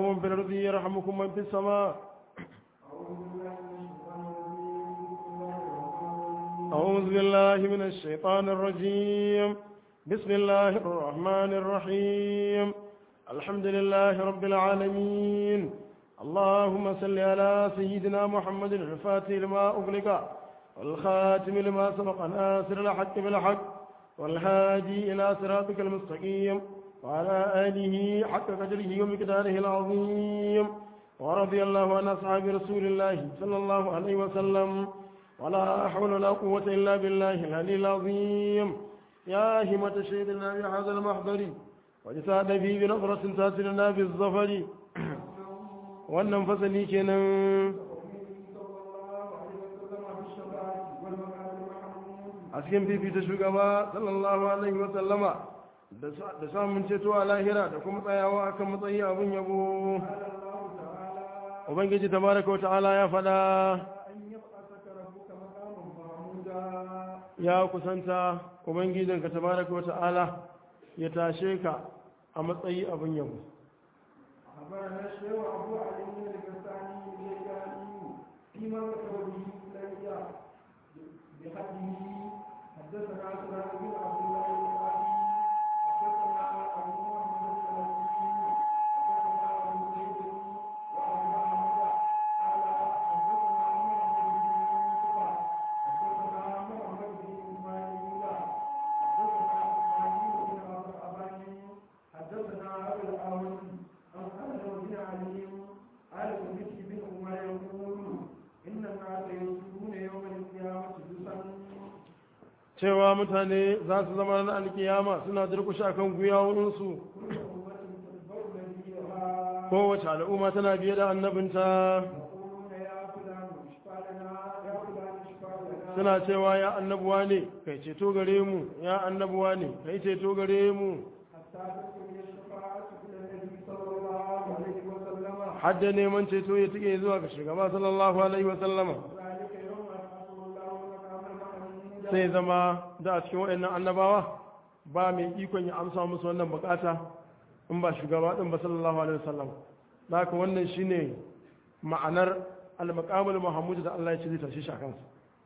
من في الأرض يرحمكم من في السماء أعوذ بالله من الشيطان الرجيم بسم الله الرحمن الرحيم الحمد لله رب العالمين اللهم صل على سيدنا محمد الفاتح لما أغلق والخاتم لما سبق ناصر الحق بالحق والهادي إلى صراطك المستقيم وعلى آله حق قدره ومقداره العظيم ورضي الله عن أصحاب رسول الله صلى الله عليه وسلم ولا حول ولا قوة إلا بالله العلي العظيم يا همة سيدنا بهذا المحضر وجساد فيه بنظرة تاسلنا بالظفر wannan fasali kenan a cikin fifita shugaba sallallahu alaihi wasallama da samun ceto a lahira da kuma tsayawa akan matsayi abin yabo ubangiji tabaraka wata'ala ya fada ya kusanta ubangijinka tabaraka wata'ala ya tashe ka a matsayi abin yabo أخبرنا الشيخ أبو علي بن الكساني الجيلاني فيما ذكر به إلي بحده حدثنا سلام بن عبد الله بن أبي حدثنا أبو محمد الأسلمي حدثنا أبو زيد وأبو أحمد قال حدثنا محمد بن يوسف حدثنا محمد بن إسماعيل حدثنا إسماعيل بن أبي حدثنا أبو الأول عن خالد بن علي قال سمعت بن عمر يقول إن الناس يسجدون يوم القيامة جزءا cewa mutane za su zama na alkiyama suna durkushe akan gwiwawunsu كل أمة تتبع نبيها kowace al'umma tana biye da annabinta يقولون يا فلان اشفع لنا يا فلان اشفع لنا suna cewa ya annabuwa ne kai ceto gare mu ya annabuwa ne kai ceto gare mu حتى تكون الشفاعة إلى النبي صلى الله عليه وسلم hadda neman ceto ya tike zuwa ga shugaba sallallahu alaihi wa sallama ذلك يوم يبعث الله مقام المحمود sai zama da a cikin waɗannan annabawa ba mai ikon ya amsa musu wannan bukata in ba shugaba din ba sallallahu alaihi wa sallam haka wannan shine ma'anar al-maqamul mahmud da Allah ya ce zai tashi shi a kansa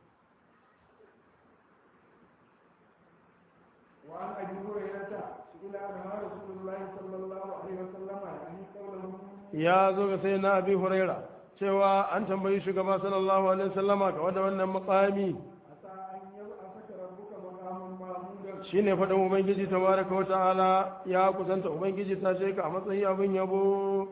وعن ابي هريره سئل عنها رسول الله صلى الله عليه وسلم يعني قوله ya zo ga sai na abi huraira cewa an tambayi shugaba sallallahu alaihi wasallama ga wanda wannan makami عسى ان يبعثك ربك مقاما محمودا shine faɗin ubangiji tabaraka wa ta'ala ya kusanta ubangiji ta ce ka a matsayi abin yabo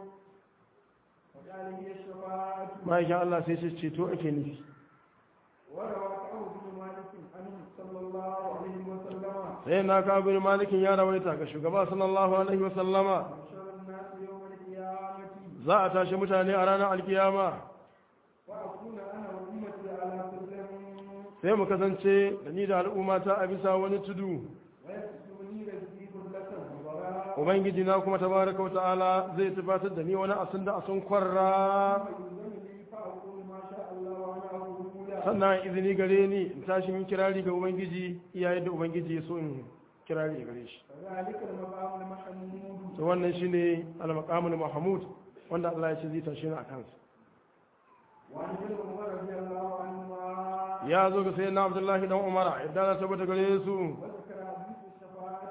وقال هي الشفاعه ma'aikin Allah sai ce ceto ake nufi وروى كعب بن مالك عنه صلى الله عليه وسلم sai na ka bin malikin ya rawaita ga shugaba sallallahu alaihi wasallama بشر الناس يوم القيامه za a tashi mutane a ranar alkiyama واكون انا وامتي على سلم sai mu kasance da ni da al'ummata a bisa wani tudu ويكسوني رزقي كلة وراء ubangiji na kuma tabaraka wa ta'ala zai tabbatar da ni wani asin da asun kwarra فيلزمني فاقول ما شاء الله وانا اقول sannan izini gare ni in tashi yin kirari ga ubangiji iyayen da ubangiji ya so in kirari gare shi ذلك المقام المحمود to wannan shine al-maqamul mahmud wanda Allah ya ce zai tashi ni a kansa وعن ابن عمر رضي الله عنهما ya zo ga sayyidina Abdullahi dan Umar idan na tabbata gare su وذكر حديث الشفاعة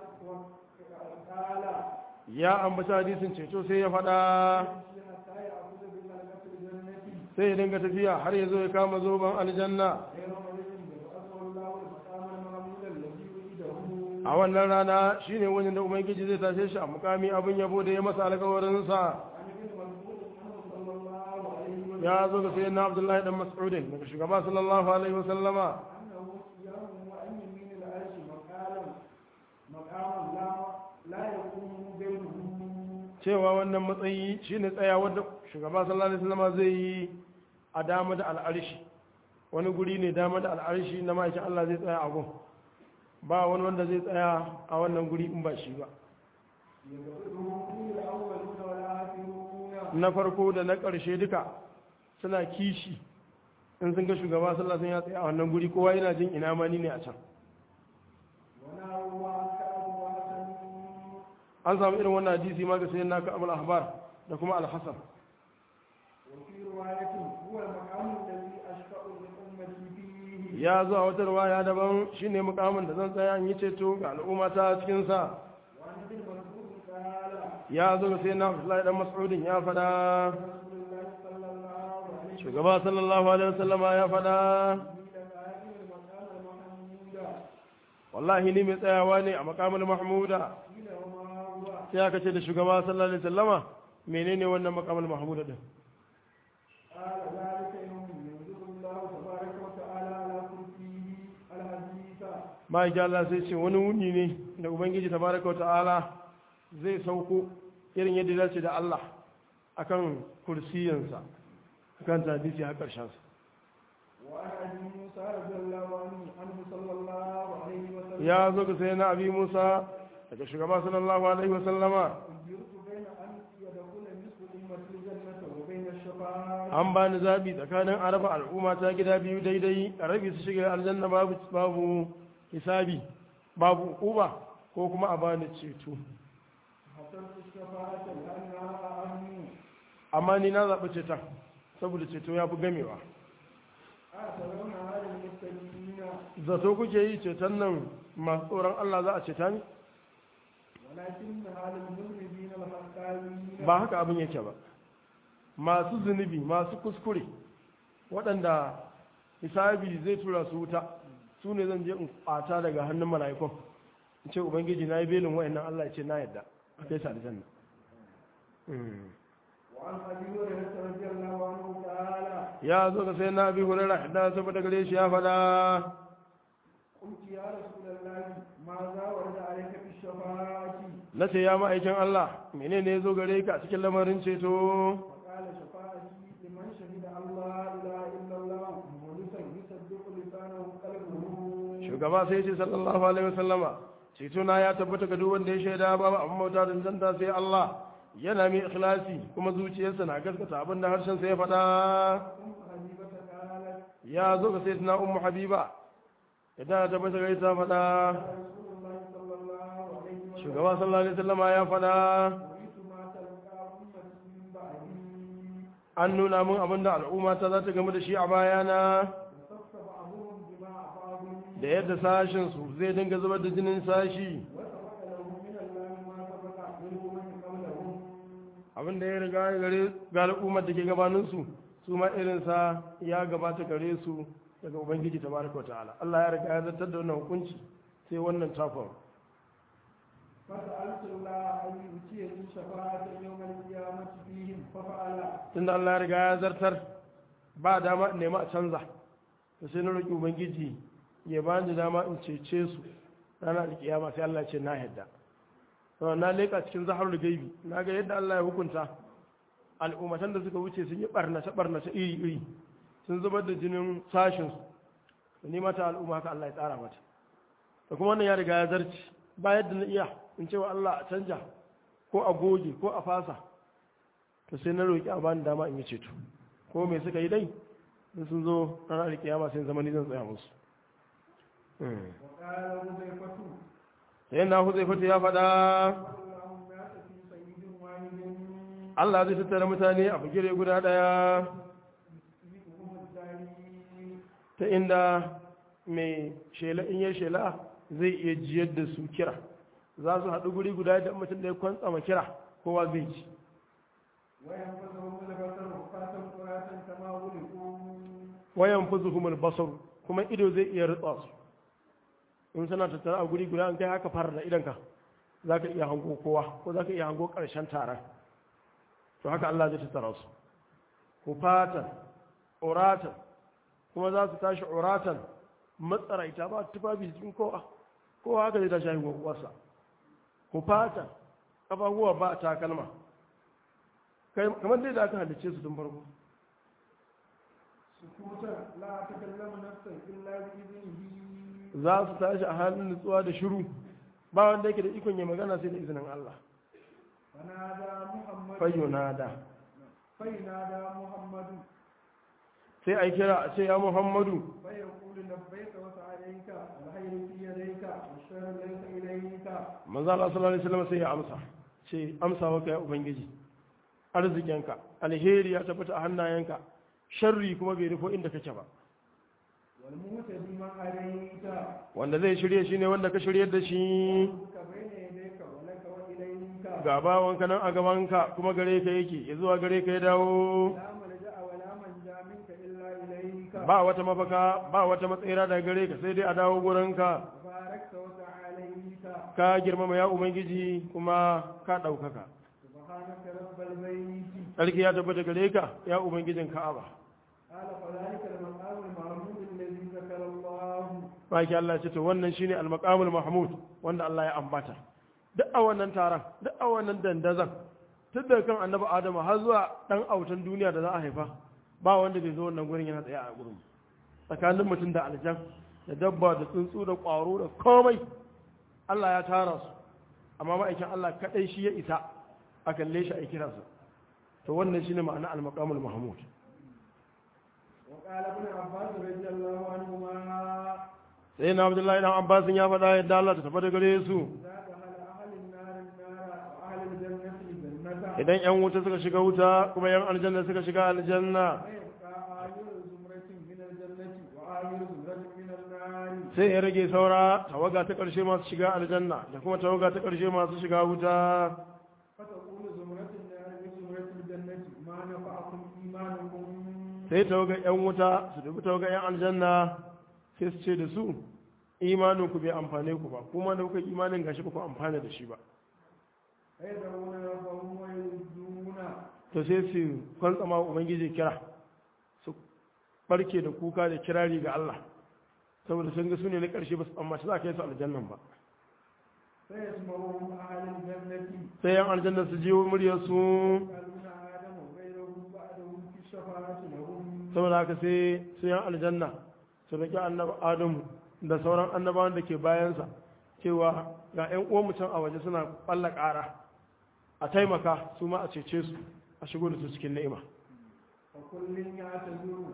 وقال ya ambaci hadisin ceto sai ya faɗa حتى يأخذ بملكة الجنة sai ya dinga tafiya har ya zo ya kama zoben aljanna غير مريض يبعثه الله المقام المحمود الذي وجده a wannan rana shine wani da ubangiji zai tashe shi a mukami abin yabo da ya masa alkawarinsa عن ابن مسعود عنه صلى الله عليه وسلم ya zo ga sayyidina Abdullahi dan Mas'udin daga shugaba sallallahu alaihi wasallama أنه قيام وأن يمين العرش مقالا مقام لا لا يقوم غيره cewa wannan matsayi shine tsayawar da shugaba sallallahu alaihi wasallam zai yi a dama da al'arshi wani guri ne dama da al'arshi na ma'aikin Allah zai tsaya a gun ba wani wanda zai tsaya a wannan guri in ba shi ba يغفره فيه الأولون والآخرون na farko da na ƙarshe duka suna kishi in sun ga shugaba sallallahu alaihi wasallam ya tsaya a wannan guri kowa yana jin ina mani ne a can ونهوا عن كعب وحسن an samu irin wannan hadisi ma ga sayyidina ka abul ahbar da kuma al-hasan وفي رواية هو المقام الذي أشفع لأمتي فيه ya zo a wata riwaya daban shine mukamin da zan tsaya in yi ceto ga al'umma ta cikin sa وعن ابن مسعود قال ya zo sai na Abdullahi dan Mas'udin ya fada رسول الله صلى الله عليه وسلم shugaba sallallahu alaihi wasallama ya fada إلى آخر المقام المحمود wallahi ni mai tsayawa ne a makamul mahmuda قيل وما هو sai aka ce da shugaba sallallahu alaihi wasallama menene wannan makamul mahmuda din قال ذلك يوم ينزل الله تبارك وتعالى على كرسيه الحديث ma'aikin Allah sai ce wani wuni ne da ubangiji tabaraka wa ta'ala zai sauko irin yadda dace da Allah akan kursiyansa akan hadisi har karshen sa وعن ابي موسى رضي الله عنه عنه صلى الله عليه وسلم ya zo ga sai na abi Musa daga shugaba sallallahu alaihi wa sallama أجرت بين أن يدخل نصف أمة الجنة وبين الشفاعة an ba ni zabi tsakanin araba al'umma ta gida biyu daidai a rabi su shiga aljanna babu babu hisabi babu uba ko kuma a bani ceto حسنت الشفاعة لأنها أهم amma ni na zaɓi ceton saboda ceto ya fi gamewa أترون هذا المتقين zato kuke yi ceton nan masu tsoron Allah za a ceta ni ولكن هذا المذنبين الحقانيين ba haka abin yake ba masu zunubi masu kuskure waɗanda hisabi zai tura su wuta su ne zan je in ƙwata daga hannun mala'ikun in ce ubangiji na yi belin wa'annan Allah ya ce na yadda a kai sa aljanna Mm. وعن أبي هريرة رضي الله عنه تعالى ya zo ga sai na bi hurera da saboda gare shi ya faɗa قلت يا رسول الله ماذا ورد عليك في الشفاعة na ce ya ma'aikin Allah menene ya zo gare ka a cikin lamarin ceto فقال شفاعتي لمن شهد أن لا إله إلا الله مخلصا يصدق لسانه قلبه shugaba sai ce sallallahu alaihi wasallama ceto na ya tabbata ga duk wanda ya shaida babu abin bauta da zanta sai Allah yana mai ikhlasi kuma zuciyarsa na gaskata abin da harshen sa ya faɗa أم حبيبة قالت ya zo ga sayyidina ummu habiba idan ta tabbata ga ita faɗa رسول الله صلى الله عليه وسلم shugaba sallallahu alaihi wasallama ya faɗa رأيت ما تلقى أمتي من بعدي an nuna min abin da al'umma ta za ta gamu da shi a bayana وصف بعضهم دماء بعض da yadda sashin su zai dinga zubar da jinin sashi وسبق لهم من الله ما سبق منه من قبلهم abin da ya riga ya gare ga al'ummar da ke gabaninsu su ma irinsa ya gabata gare su daga ubangiji ta baraka wa ta'ala Allah ya riga ya zartar da wannan hukunci sai wannan tafon فسألت الله أن يؤتيني شفاعة يوم القيامة فيهم ففعل tunda Allah ya riga ya zartar ba dama in nema a canza da sai na roƙi ubangiji ya ba ni dama in cece su ranar alkiyama sai Allah ya ce na yadda to na leƙa cikin zaharul gaibi na ga yadda Allah ya hukunta al'ummatan da suka wuce sun yi barnace barnace iri iri sun zubar da jinin sashin su ni mata al'umma haka Allah ya tsara mata da kuma wannan ya riga ya zarci ba yadda na iya in cewa Allah a canja ko a goge ko a fasa to sai na roƙi a bani dama in yi ceto ko me suka yi dai in sun zo ranar alkiyama sai zama ni zan tsaya musu وقال حذيفة sai na huzai fata ya faɗa الله الناس في سيد واحد Allah zai tattara mutane a bugire guda ɗaya يسبقهم الداري ta inda mai shela in yi shela zai iya jiyar da su kira za su haɗu guri guda da mutum da ya kwantsa ma kira kowa zai ci وينفذهم البصر فاتم قراة كما ولقوا wayan fuzuhumul basar kuma ido zai iya rutsa su in suna tattara a guri guda an kai haka fara da idanka za ka iya hango kowa ko za ka iya hango ƙarshen taron to haka Allah zai tattara su hufatan uratan kuma za su tashi uratan matsaraita ba tufafi cikin kowa kowa haka zai tashi haihuwa uwarsa hufatan ƙafafuwa ba takalma Kai- kamar dai da aka halicce su tun farko سكوتا لا تكلم نفسا إلا بإذنه za su tashi a halin nutsuwa da shiru ba wanda yake da ikon ya magana sai da izinin Allah فنادى محمد fayyunada فينادى محمد sai a kira a ce ya Muhammadu فيقول لبيك وسعديك الخير في يديك والشر ليس إليك manzo Allah sallallahu alaihi wasallam sai ya amsa ce amsa wa kai ubangiji arzikinka alheri ya tabbata a hannayenka sharri kuma bai rufo inda kake ba والمهتدي من هديت wanda zai shirye shi ne wanda ka shiryar da shi ربك بين يديك ولك وإليك ga bawanka nan a gabanka kuma gare ka yake ya zuwa gare ka ya dawo لا ملجأ ولا منجا منك إلا إليك ba wata mafaka ba wata matsayira daga gare ka sai dai a dawo gurinka باركت وتعاليت ka girmama ya ubangiji kuma ka ɗaukaka سبحانك رب البيت sarki ya tabbata gare ka ya ubangijin ka'aba قال فذلك المقام المعمود الذي ذكر الله baki Allah ce to wannan shine al-maqamul mahmud wanda Allah ya ambata duk a wannan taron duk a wannan dandazan tun daga kan annabi Adamu har zuwa dan autan duniya da za a haifa ba wanda bai zo wannan gurin yana tsaye a gurin tsakanin mutum da aljan da dabba da tsuntsu da ƙwaro da komai Allah ya tara su amma ma'aikin Allah kadai shi ya isa a kalle shi a kiransa to wannan shine ma'ana al-maqamul mahmud وقال ابن عباس رضي الله عنهما sai na Abdullahi dan Abbas ya faɗa yadda Allah ta tabbata gare su إذا دخل أهل النار النار وأهل الجنة الجنة idan yan wuta suka shiga wuta kuma yan aljanna suka shiga aljanna ويبقى آخر زمرة من الجنة وآخر زمرة من النار sai ya rage saura tawaga ta ƙarshe masu shiga aljanna da kuma tawaga ta ƙarshe masu shiga wuta فتقول زمرة النار لزمرة الجنة ما نفعكم إيمانكم sai tawaga yan wuta su dubi tawaga yan aljanna sai su ce da su imanin ku bai amfane ku ba kuma da kuka yi imanin gashi ba ku amfana da shi ba فيدعون ربهم ويردون to sai su kwantsama wa ubangiji kira su barke da kuka da kirari ga Allah saboda sun ga su ne na ƙarshe ba su amma za ka yi su aljannan ba فيسمعهم أهل الجنة sai yan aljanna su jiwo muryarsu يسألون آدم وغيره بعده في الشفاعة لهم saboda haka sai su yan aljanna su roƙi annabi adamu da sauran annabawan da ke bayansa cewa ga 'yan uwan can a waje suna ɓalla ƙara a taimaka su ma a cece su a shigo da su cikin ni'ima وكل يعتذر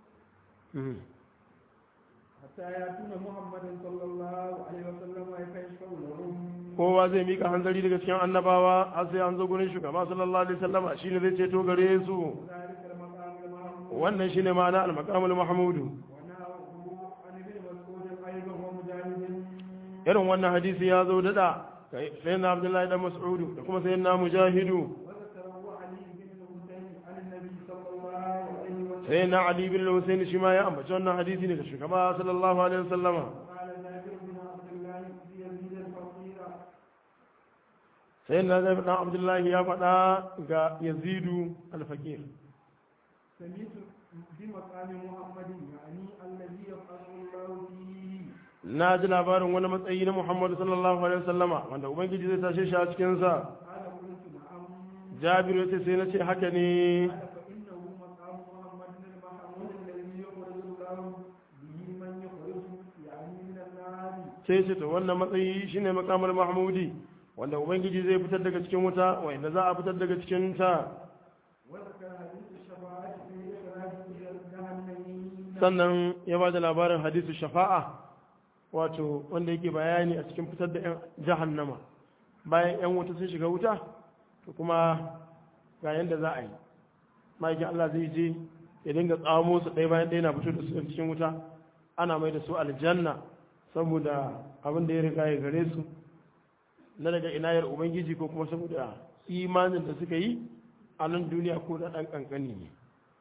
حتى يأتون محمد صلى الله عليه وسلم فيشفع لهم kowa zai mika hanzari daga cikin annabawa har sai an zo gurin shugaba sallallahu alaihi wasallama shine zai ceto gare su ذلك المقام المعروف wannan shine ma'ana al-maqamul mahmudu ونهاه عن ابن مسعود أيضا ومجاهد irin wannan hadisi ya zo dada sai na abdullahi dan mas'udu da kuma sai na mujahidu وذكره علي بن الحسين عن النبي صلى الله عليه وسلم sai na ali bin husayn shi ma ya ambaci wannan hadisi ne da shugaba sallallahu alaihi wasallama قال جابر بن عبد الله في يزيد الفقير sai na zai dan abdullahi ya faɗa ga yazidu al-faqir سميت بمقام محمد يعني الذي يفعل الله فيه na ji labarin wani matsayi na muhammadu sallallahu alaihi wasallama wanda ubangiji zai tashe shi a cikin sa قال قلت نعم jabiru ya ce sai na ce haka ne قال فإنه مقام محمد المحمود الذي يخرج الله به من يخرج يعني من النار sai ce to wannan matsayi shine makamul mahmudi wanda ubangiji zai fitar daga cikin wuta wanda za a fitar daga cikin ta وذكر حديث الشفاعة في إخراج جهنمين sannan ya ba da labarin hadisu shafa'a wato wanda yake bayani a cikin fitar da 'yan jahannama bayan 'yan wuta sun shiga wuta to kuma ga yadda za a yi ma'aikin Allah zai je ya dinga tsamo su ɗaya bayan ɗaya na fito da su cikin wuta ana mai da su aljanna saboda abin da ya riga ya gare su na daga inayar ubangiji ko kuma saboda imanin da suka yi a nan duniya ko da ɗan ƙanƙani ne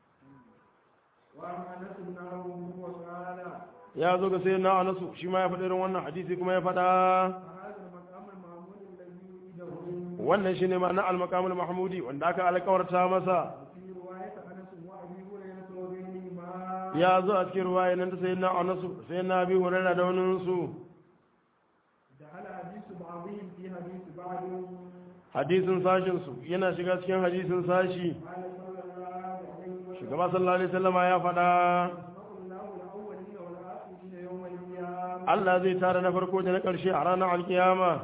وعن أنس بن عمرو وقال ya zo ga sai na anasu shi ma ya faɗi irin wannan hadisi kuma ya faɗa هذا المقام المعمول الذي يريده wannan shine ma'ana al-maqamul mahmudi wanda aka alƙawarta masa في رواية أنس وأبي هريرة وغيرهما ya zo a cikin ruwaya nan ta sai na anasu sai na bi hurairah da wani su دخل حديث بعضهم في حديث بعض hadisin sashin su yana shiga cikin hadisin sashi قال صلى الله عليه وسلم shugaba sallallahu alaihi wasallama ya faɗa يسمع الله الأولين والآخرين يوم القيامة Allah zai tara na farko da na ƙarshe a ranar alkiyama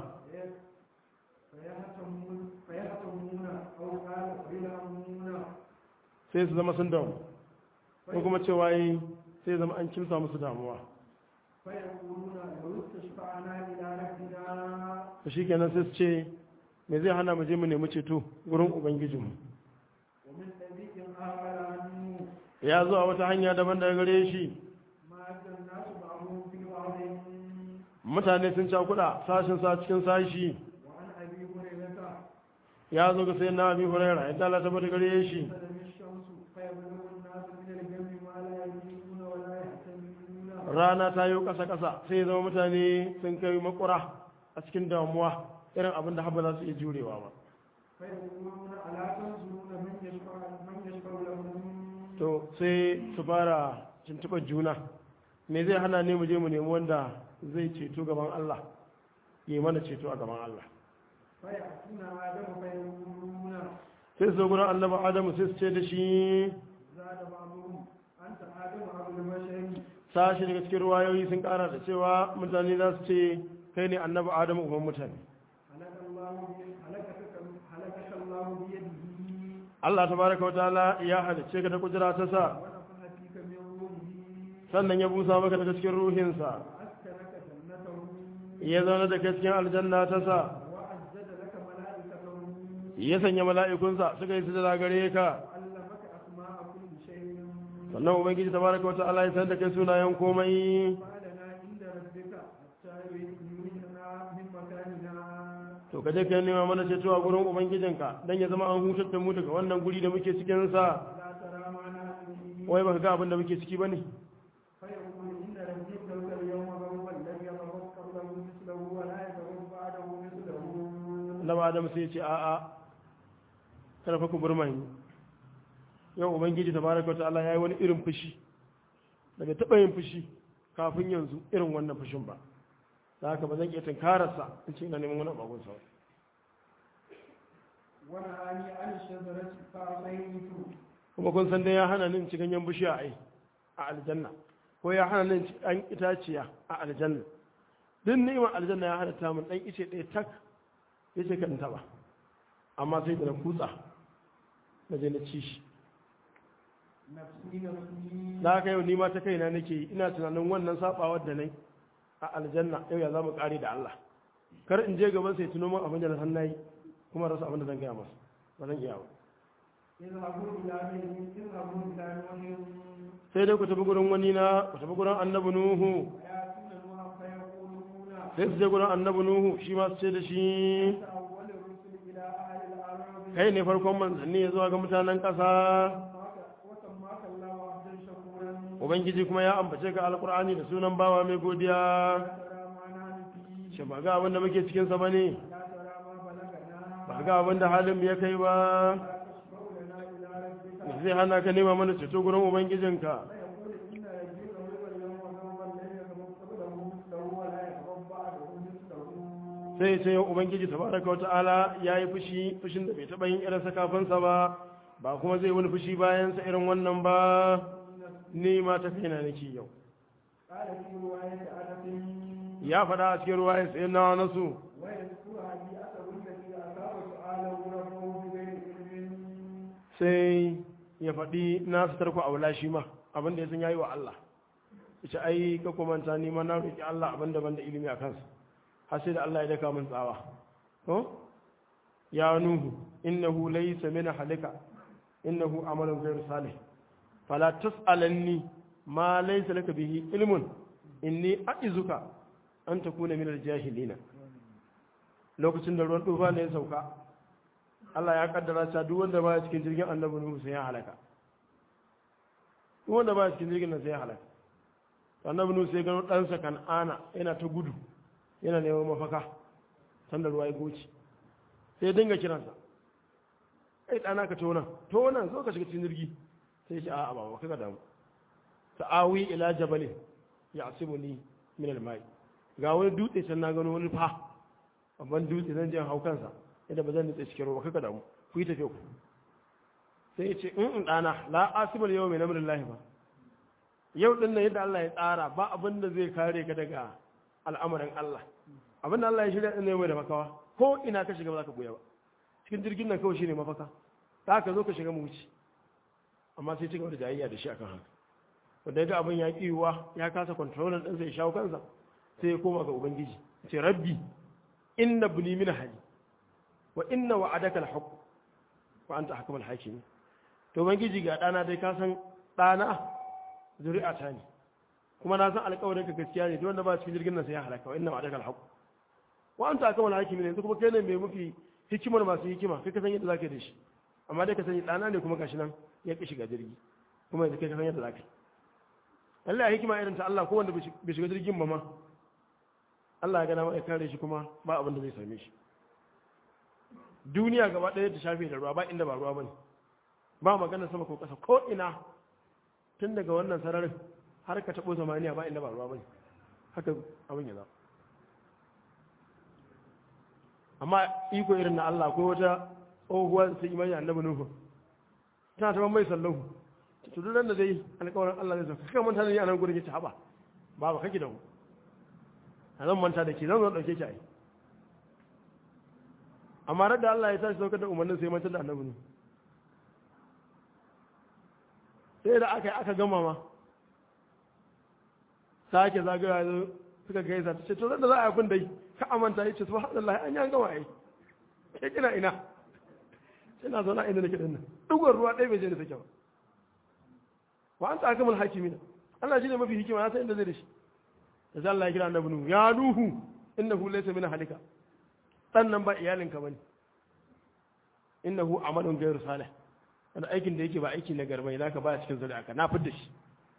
فيهتمون فيهتمون أو قال فيلهمون sai su zama sun damu ko kuma cewa yi sai zama an kimsa musu damuwa فيقولون لو استشفعنا إلى ربنا to shikenan sai su ce me zai hana mu je mu nemi ceto gurin ubangijinmu ومن طريق آخر عنه ya zo a wata hanya daban daga gare shi مات الناس بعضهم في بعض mutane sun cakuɗa sashin sa cikin sashi وعن أبي هريرة ya zo ga sai na abi huraira ya Allah ta bata gare shi تلم الشمس فيبلغ الناس من الجن ما لا يدركون ولا يحتملون rana ta yi ƙasa ƙasa sai ya zama mutane sun kai makura a cikin damuwa irin abin da haɓa za su iya jurewa ba فيقولون ألا تنظرون من يشفع من يشفع لهم to sai su fara tuntuɓar juna me zai hana ne mu je mu nemi wanda zai ceto gaban Allah ya yi mana ceto a gaban Allah فيأتون آدم فيقولون sai su zo gurin annabi adamu sai su ce da shi زاد بعضهم أنت آدم أبو البشر sashi daga cikin ruwayoyi sun kara da cewa mutane za su ce kai ne annabi adamu uban mutane هلك الله بي- هلكك هلكك الله بيده Allah tabaraka wa ta'ala ya halicce ka da kudura ta sa ونفخ فيك من روحه sannan ya busa maka daga cikin ruhinsa وأسكنك جنته ya zauna da kai cikin aljanna ta sa وأزد لك ملائكته ya sanya mala'ikunsa suka yi sujada gare ka وعلمك أسماء كل شيء sannan ubangiji tabaraka wa ta'ala ya sanar da kai sunayen komai فعلنا عند ربك حتى يرينا من مكاننا to ka je ka nema mana ceto a gurin ubangijinka dan ya zama an hutar da mu daga wannan guri da muke cikin sa لا ترى معنا فيه wai baka ga abin da muke ciki bane فيقول إن ربي ابتلك اليوم غضبا لم يغضب قبله مثله ولا يغضب بعده مثله annabi adam sai ya ce a'a kada fa ku burmani yau ubangiji tabaraka wa ta'ala yayi wani irin fushi daga taba yin fushi kafin yanzu irin wannan fushin ba da haka ba zan iya tunkararsa in ce ina neman wani abun sa ونهاني عن الشجرة فعصيت kuma kun san dai ya hana ni in ci ganyen bishiya ai a aljanna ko ya hana ni in ci an itaciya a aljanna duk ni'imar aljanna ya hana ta mun dan ice ɗaya tak yace kan taba amma sai da na kutsa na je na ci shi نفسي نفسي da haka yau ni ma ta kaina nake yi ina tunanin wannan sabawar da nai a aljanna yau ya zama kare da Allah kar in je gaban sai tuno min abin da na san nayi kuma rasa abin da zan gaya masa ba zan iya ba اذهبوا إلى من اذهبوا إلى نوح sai dai ku tafi gurin wani na ku tafi gurin annabi nuhu ويأتون نوحا فيقولون sai su je gurin annabi nuhu shi ma su ce da shi أنت أول الرسل إلى أهل الأرض kai ne farkon manzanni ya zuwa ga mutanen ƙasa وسماك الله عبدا شكورا ubangiji kuma ya ambace ka alkur'ani da sunan bawa mai godiya لا ترى ما نحن فيه shi ba ga abin da muke cikinsa ba ne لا ترى ما بلغنا ba ga abin da halin mu ya kai ba لا تشفع لنا إلى ربك me zai hana ka nema mana ceto gurin ubangijinka فيقول إن ربك هو اليوم غضبا لم يغضب قبله مثله ولا يغضب بعده مثله sai ce yau ubangiji tabaraka wata'ala ya yi fushi fushin da bai taɓa yin irinsa kafinsa ba ba kuma zai wani fushi bayansa irin wannan ba ni ma ta kaina nake yau قال في رواية أنس ya faɗa a cikin ruwa ya tsaye na nasu ويذكر هديئته التي أصاب سؤاله ربه بغير علم sai ya faɗi na su tarko a wula shi ma abin da ya san yayi wa Allah ita ai ka komanta ni ma na roki Allah abin da ban da ilimi a kansa har sai da Allah ya daka min tsawa ko ya nuhu innahu laysa min halika innahu amalun ghayr salih fala tas'alanni ma laysa laka bihi ilmun inni a'izuka an takuna min al-jahilina lokacin da ruwan tufa ne ya sauka Allah ya kaddara ta duk wanda ba cikin jirgin annabi Nuhu sai ya halaka duk wanda ba cikin jirgin nan sai ya halaka annabi Nuhu sai gano ɗansa Kan'ana yana ta gudu yana neman mafaka san da ruwa ya goce sai dinga kiransa ai ɗana ka tona tona zo ka shiga cikin jirgi sai shi a'a ba ka damu ta'awi ila jabalin ya asibuni min al-mai ga wani dutse can na gano wani fa babban dutse zan je hau kansa yadda ba zan nutse cikin ruwa kaka damu ku yi tafiya ku sai ya ce in ɗana la asibal yau mai namurin lahi ba yau ɗin nan yadda Allah ya tsara ba abin da zai kare ka daga al'amarin Allah abin da Allah ya shirya ɗin ne mai da makawa ko ina ka shiga ba za ka goya ba cikin jirgin nan kawai shine mafaka ta ka zo ka shiga mu wuce amma sai cigaba da jayayya da shi akan haka wanda ya ga abin ya ƙiwa ya kasa kontrolar ɗinsa ya shawo kansa sai ya koma ga ubangiji ce rabbi inna buni min hali wa inna wa'adaka al-haqq wa anta ahkamul hakim to ubangiji ga ɗana dai ka san ɗana zuri'a ta ne kuma na san alƙawarin ka gaskiya ne duk wanda ba cikin jirgin nan sai ya halaka wa inna ma'adaka alhaq wa anta akmal hakimi ne yanzu kuma kai ne mai mafi hikimar masu hikima kai ka san yadda zaka yi da shi amma dai ka sani ɗana ne kuma gashi nan ya ƙi shiga jirgi kuma yanzu kai ka san yadda zaka yi Allah ya hikima irin ta Allah ko wanda bai shiga jirgin ba ma Allah ya gana ma ya kare shi kuma ba abin da zai same shi duniya gaba ɗaya ta shafe da ruwa ba inda ba ruwa bane ba magana sama ko ƙasa ko ina tun daga wannan sararin har ka taɓo zamaniya ba inda ba ruwa bane haka abin ya zama amma iko irin na Allah ko wata tsohuwa su imani annabi Nuhu tana ta mai sallahu to duk da dai alƙawarin Allah zai sauka kaka manta da ni a nan gurin yace haba ba ba kake da mu a zan manta da ke zan zo dauke ki ai amma da Allah ya tashi saukar da umarnin sai manta da annabi Nuhu sai da aka yi aka gama ma sake zagaya zo suka gaisa ta ce to da za a yi abin dai ka amanta ya ce subhanallah an yi an gama ai ke kina ina sai na zauna inda nake dinnan dugon ruwa ɗaya bai je da take ba wa anta akamul hakimin Allah shine mafi hikima ya san inda zai da shi da sai Allah ya kira annabi nuhu ya nuhu innahu laysa min halika dan nan ba iyalinka bane innahu amalun ghayru salih wani aikin da yake ba aiki na garbai zaka ba cikin zuri'arka na fidda shi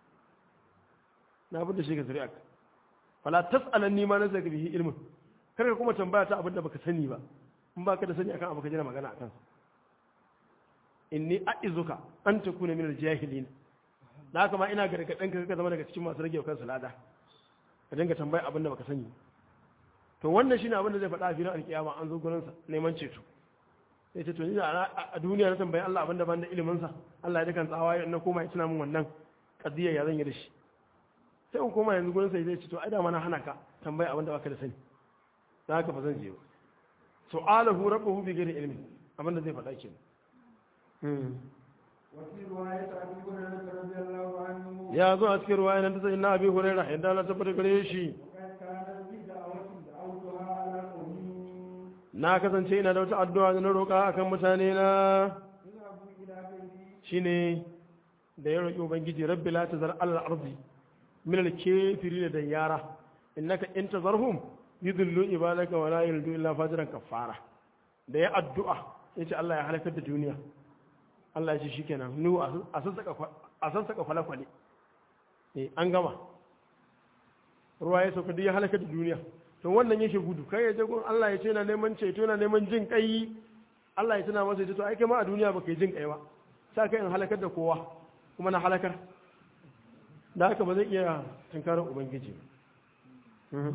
na fidda shi ga zuri'arka fala tas'alanni ma nazaka bihi ilmun kar ka kuma tambaya ta abin da baka sani ba in baka da sani akan abu ka jira magana akan sa inni a'izuka an takuna min al-jahilin da haka ma ina gargaɗin ka ka zama daga cikin masu rage kansu lada ka dinga tambaya abin da baka sani to wannan shine abin da zai faɗa a filin alkiyama an zo gurin sa neman ceto sai ce to ni a duniya na tambayi Allah abin da ban da ilimin sa Allah ya dukan tsawa na koma ya tuna min wannan kadiyar ya zan yi da shi sai in koma yanzu gurin sa zai ce to ai da mana hana ka tambaya abin da baka da sani da haka fa zan je ba su'alahu rabbuhu bi ghairi ilmi abin da zai faɗa kenan وفي رواية أبي هريرة رضي الله عنه ya zo a cikin ruwaya nan ta sai na abi hurairah yadda Allah tabbata gare shi وقد كانت لي دعوة دعوتها على قومي na kasance ina da wata addu'a da na roƙa akan mutane na اذهبوا إلى بيتي shine da ya roƙi ubangiji rabbi la tazar al ardi min al kafirin da yara innaka in tazarhum yudillu ibadaka wa la yaldu illa fajiran kafara da ya addu'a yace Allah ya halakar da duniya Allah ya ce shikenan nu a sassaka a sassaka kwale-kwale eh an gama ruwa ya sauka duk ya halakar da duniya to wannan yake gudu kai ya je gun Allah ya ce na neman ceto na neman jin kai Allah ya tuna masa ya ce to ai kai ma a duniya baka yi jin kai ba sa kai in halakar da kowa kuma na halakar da haka ba zai iya tunkarar ubangiji ba. Mhm.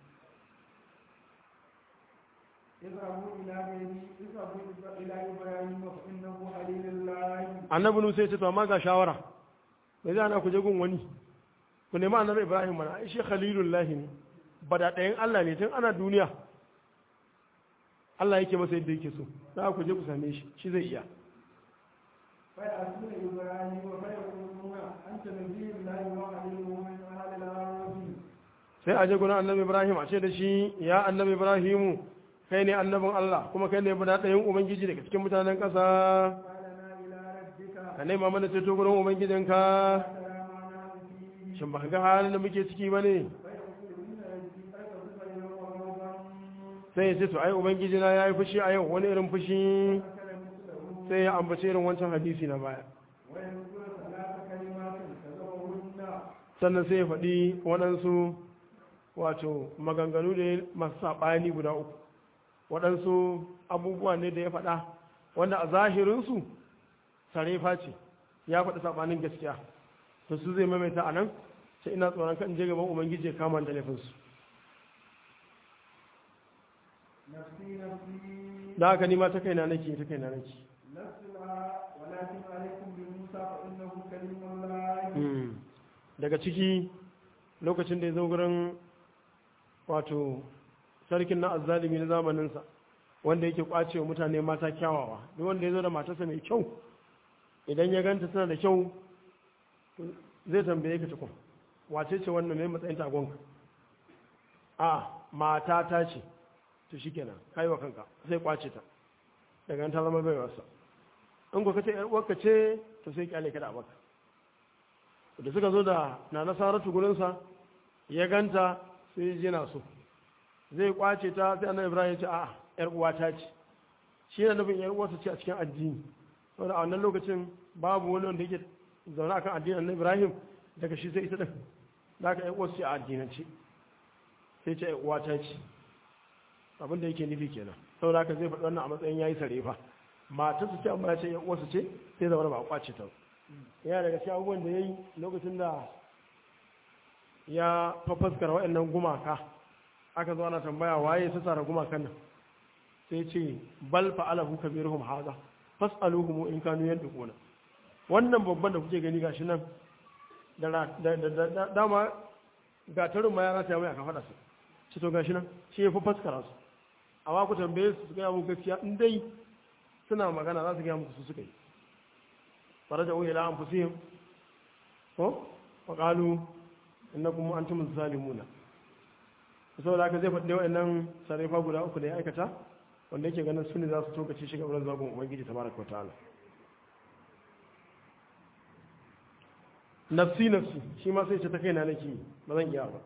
اذهبوا إلى بيتي اذهبوا إلى إبراهيم فإنه خليل الله annabi nusa ya ce to amma ga shawara me zai ana ku je gun wani ku nemi annabi ibrahim mana ai shi khalilullahi ne bada ɗayan Allah ne tun ana duniya Allah yake masa yadda yake so za ku je ku same shi shi zai iya فيأتون إبراهيم فيقولون أنت نبي الله وخليله من أهل الأرض sai a je gurin annabi ibrahim a ce da shi ya annabi ibrahimu kai ne annabin Allah kuma kai ne bada ɗayan ubangiji daga cikin mutanen ƙasa قالنا إلى ربك ka nema mana ceto gurin ubangijinka سلام على فيه shin ba ka ga halin da muke ciki ba ne فيقول إن ربي قد غضب اليوم غضبا sai ya ce to ai ubangijina ya yi fushi a yau wani irin fushi أكل مثله sai ya ambace irin wancan hadisi na baya ويذكر ثلاث كلمات كذبهن sannan sai ya faɗi waɗansu wato maganganu da masu saɓani guda uku waɗansu abubuwa ne da ya faɗa wanda a zahirinsu sarefa ce ya faɗi saɓanin gaskiya to su zai maimaita a nan sai ina tsoron kan je gaban ubangiji ya kama da laifinsu نفسي نفسي da haka nima ta kaina nake ta kaina nake لست لها ولكن عليكم بموسى فإنه كلم الله daga ciki lokacin da ya zo gurin wato sarkin na azzalimi na zamaninsa wanda yake kwace wa mutane mata kyawawa duk wanda ya zo da matarsa mai kyau idan ya ganta tana da kyau zai tambaye ka tukun wace ce wannan mai matsayin tagonka a mata ta ce to shikenan kai wa kanka sai kwace ta daga nan ta zama baiwarsa in ko kace yar uwarka ce to sai kyale ka da abaka da suka zo da na nasaratu gurin sa ya ganta sai ji na so zai kwace ta sai annabi Ibrahim ya ce a'a yar uwata ce shi ne nufin yar uwarsa ce a cikin addini saboda a wannan lokacin babu wani wanda yake zaune akan addinin annabi Ibrahim daga shi sai ita din da aka yar uwarsa ce a addinance sai ce yar uwata ce abin da yake nufi kenan saboda haka zai faɗi wannan a matsayin yayi sarefa matar su ce amma ya ce ya uwarsu ce sai zama ba a kwace ta yana daga cikin abubuwan da ya yi lokacin da ya fafaskar waɗannan gumaka aka zo ana tambaya waye ta tsara gumakan nan sai ce bal fa'alahu kabiruhum haza fas'aluhum in kanu yantiquna wannan babban da kuke gani gashi nan da dama ga tarin ma ya rata mai aka faɗa su ci to gashi nan shi ya fafaskara su amma ku tambaye su su gaya muku gaskiya in dai suna magana za su gaya muku su suka yi faraja uhi la anfusihim ko wa qalu innakum antum zalimuna saboda haka zai faɗi wa'annan sarrafa guda uku da ya aikata wanda yake ganin su ne za su tokace shi gaban zagon ubangiji tabaraka wa ta'ala nafsi nafsi shi ma sai ce ta kaina nake ba zan iya ba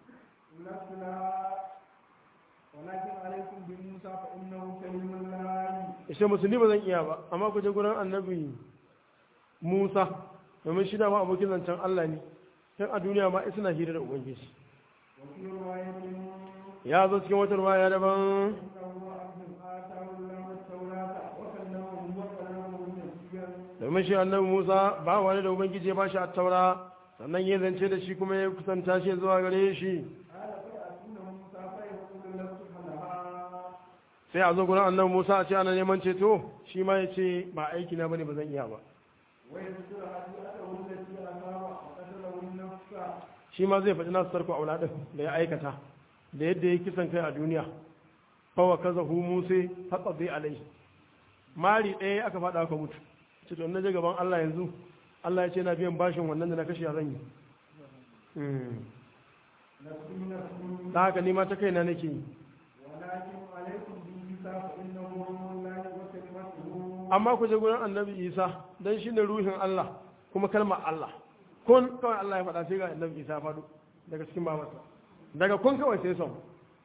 ولكن عليكم بموسى فإنه كلم الله ishe musulmi ba zan iya ba amma ku je gurin annabi musa domin shi dama abokin zancen allah ne tun a duniya ma suna hira da ubangiji وفي رواية ya zo cikin wata ruwaya daban إنه عبد آتاه الله التوراة وكلمه وكلمه نسيا domin shi annabi musa ba wani da ubangiji ya ba shi a taura sannan ya zance da shi kuma ya kusanta shi zuwa gare shi قال فيأتون موسى فيقول لست لها sai a zo gurin annabi musa a ce ana neman ceto shi ma ya ce ba aiki na bane ba zan iya ba ويذكر هديئته التي أمام وقتله النفس shi ma zai faɗi nasu sarko aula ɗin da ya aikata da yadda ya kisan kai a duniya fawa kaza hu musa haƙa zai alai mari ɗaya aka faɗa aka mutu ce to na je gaban Allah yanzu Allah ya ce na biyan bashin wannan da na kashe a zan yi Hmm. نفسي نفسي da haka nima ta kaina nake yi ولكن عليكم بعيسى فإنه روح الله وكلمته amma ku je gurin annabi isa dan shine ruhin Allah kuma kalmar Allah kun kawai Allah ya faɗa sai ga annabi isa ya faɗo daga cikin babarsa daga kun kawai sai son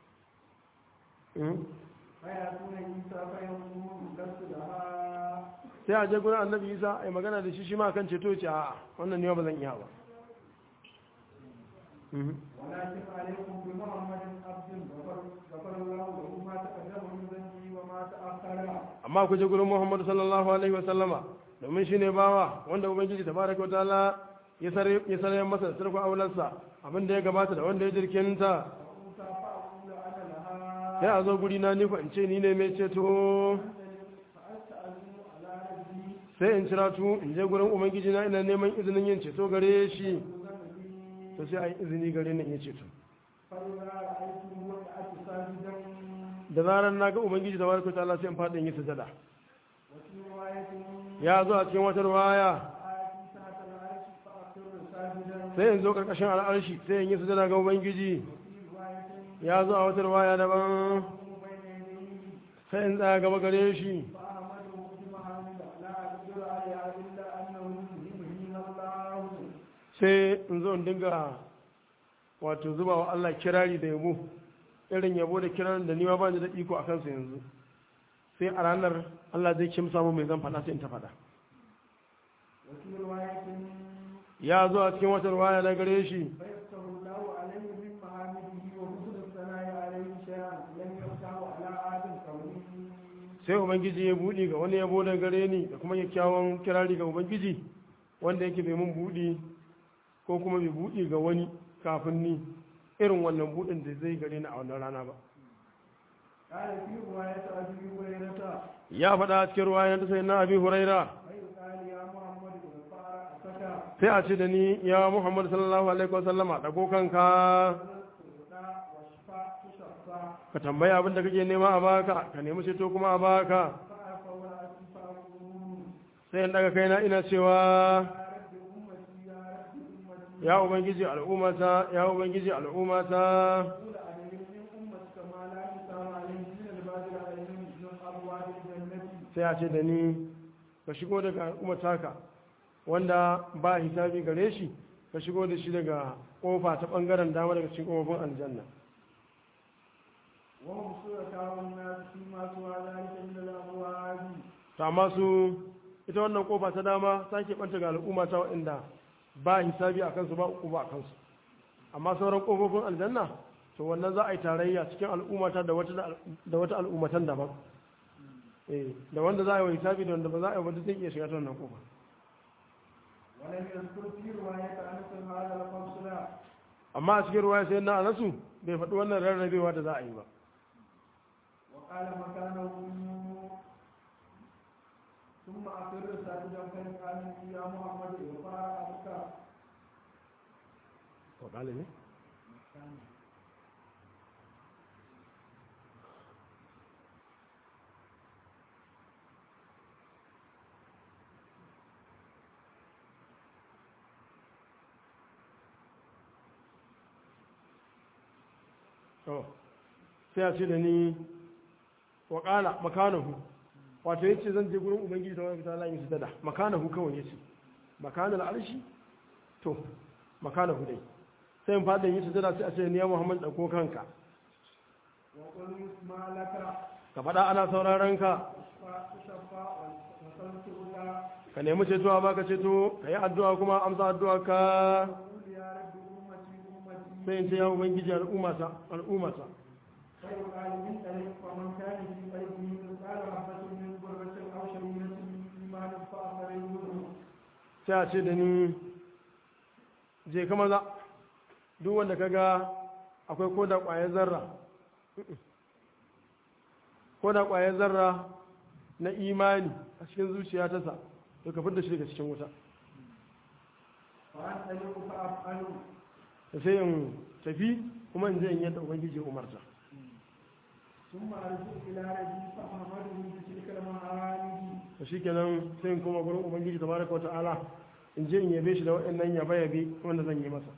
Hmm. فيأتون عيسى فيقول لست لها sai a je gurin annabi isa a yi magana da shi shi ma kan ceto ce a wannan ne ba zan iya ba Mhm. ولكن عليكم بمحمد عبد غفر غفر الله له ما تقدم من ذنبه وما تأخر amma ku je gurin muhammadu sallallahu alaihi wa sallama domin shi ne bawa wanda ubangiji tabaraka wa ta'ala ya sare ya sare masa da sarko aularsa abin da ya gabata da wanda ya jirkinta موسى فأقول أنا لها sai a zo guri na ni ko in ce ni ne mai ceto فأستأذن على ربي sai in cira tu in je gurin ubangiji na ina neman izinin yin ceto gare shi بذنبي to sai a yi izini gare ni in yi ceto فإذا رأيته وقعت ساجدا da zarar na ga ubangiji tabaraka wa ta'ala sai in faɗi in yi sujada وفي رواية ya zo a cikin wata ruwaya آتي تحت العرش فأخر ساجدا sai in zo karkashin al'arshi sai in yi sujada ga ubangiji وفي رواية ya zo a wata ruwaya daban أقوم بين يديه sai in tsaya gaba gare shi فأحمده بمحامد لا أقدر عليها إلا أنه يهمني الله sai in zo in dinga wato zuba wa Allah kirari da yabo irin yabo da kirarin da niwa ba ni da iko a kansa yanzu sai a ranar Allah zai kimsa mu mai zan faɗa sai in ta faɗa وفي رواية ya zo a cikin wata ruwaya na gare shi فيفتح الله عليه من محامده وحسن الثناء عليه شيئا لم يفتحه على آدم قوله sai ubangiji ya buɗi ga wani yabo da gare ni da kuma kyakkyawan kirari ga ubangiji wanda yake bai mun buɗi ko kuma bai buɗi ga wani kafin ni irin wannan buɗin da zai gare ni a wannan rana ba قال في رواية أبي هريرة ya faɗa a cikin ruwaya ta sai na abi huraira فيقال يا محمد ارفع رأسك sai a ce da ni ya muhammad sallallahu alaihi wasallama ɗago kanka تؤتى واشفع تشفى ka tambaya abin da kake nema a baka ka nemi ceto kuma a baka فأرفع رأسي فأقول sai in daga kaina ina cewa يا رب أمتي يا رب أمتي ya ubangiji al'ummata ya ubangiji al'ummata قول عليهم من أمتك ما لا يسار عليهم من البادر عليهم من أبواب الجنة sai a ce da ni ka shigo daga al'umma taka wanda ba hisabi gare shi ka shigo da shi daga kofa ta bangaren dama daga cikin kofofin aljanna وهم شركاء الناس فيما سوى ذلك من الأبواب to amma su ita wannan kofa ta dama ta ke banta ga al'umma ta waɗanda ba hisabi a kansu ba uku ba a kansu amma sauran kofofin aljanna to wannan za a yi tarayya cikin al'ummata da wata da wata al'ummatan daban eh da wanda za a yi wa hisabi da wanda ba za a yi wanda zai iya shiga ta wannan kofa ولم يذكر في رواية أنس هذا الفصل amma a cikin ruwaya sai na anasu bai faɗi wannan rarrabewa da za a yi ba وقال مكانه ثم أقر ساجدا فقال يا محمد وقال أبكى وقال ne to sai a ce da ni waƙala makanahu wato ya ce zan je gurin ubangiji ta wani ta yi sujada makanahu kawai ya ce makanar arshi to makanahu dai sai in fadin yi sujada sai a ce ni ya muhammad ɗauko kanka وقل يسمع لك ka faɗa ana sauraron ka فاشفع وصلتك ka nemi ceto a baka ceto ka yi addu'a kuma amsa addu'a ka وقل يا رب أمتي أمتي sai in ce ya ubangiji al'ummata al'ummata فيقال من طريق ومن كان في قلبه مثقال حبة من ذرة أو شريرة من إيمان فأخرجه sai a ce da ni je ka maza duk wanda ka ga akwai koda ƙwayar zarra koda ƙwayar zarra na imani a cikin zuciya ta sa to ka fidda shi daga cikin wuta فأنطلق فأفعل da sai in tafi kuma in je in yadda ubangiji ya umarta ثم أرجع إلى ربي فأحمده بتلك المعاني to shikenan sai in koma gurin ubangiji tabaraka wata'ala in je in yabe shi da waɗannan yabe yabe wanda zan yi masa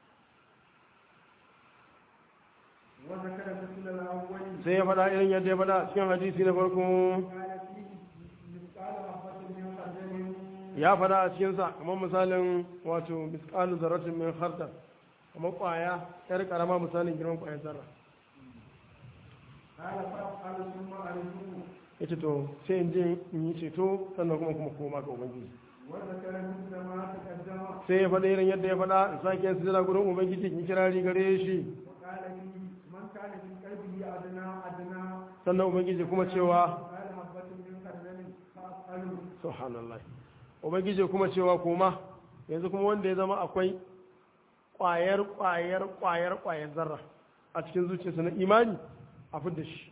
وذكر مثل الأول sai ya faɗa irin yadda ya faɗa a cikin hadisi na farko قال فيه مثقال حبة من خردل ya faɗa a cikinsa kamar misalin wato misƙalu zarratin min khardal kamar ƙwaya yar ƙarama misalin girman ƙwayar zarra قال فأفعل ثم أرجو ya ce to sai in je in yi ceto sannan kuma kuma koma ga ubangiji وذكر مثل ما تقدم sai ya faɗa irin yadda ya faɗa in sake yin sujada gurin ubangiji in yi kirari gare shi وقال فيه من كان في قلبه أدنى أدنى sannan ubangiji kuma cewa قال حبة من خردل فأفعل subhanallah ubangiji kuma cewa koma yanzu kuma wanda ya zama akwai ƙwayar ƙwayar ƙwayar ƙwayar zarra a cikin zuciyarsa na imani a fidda shi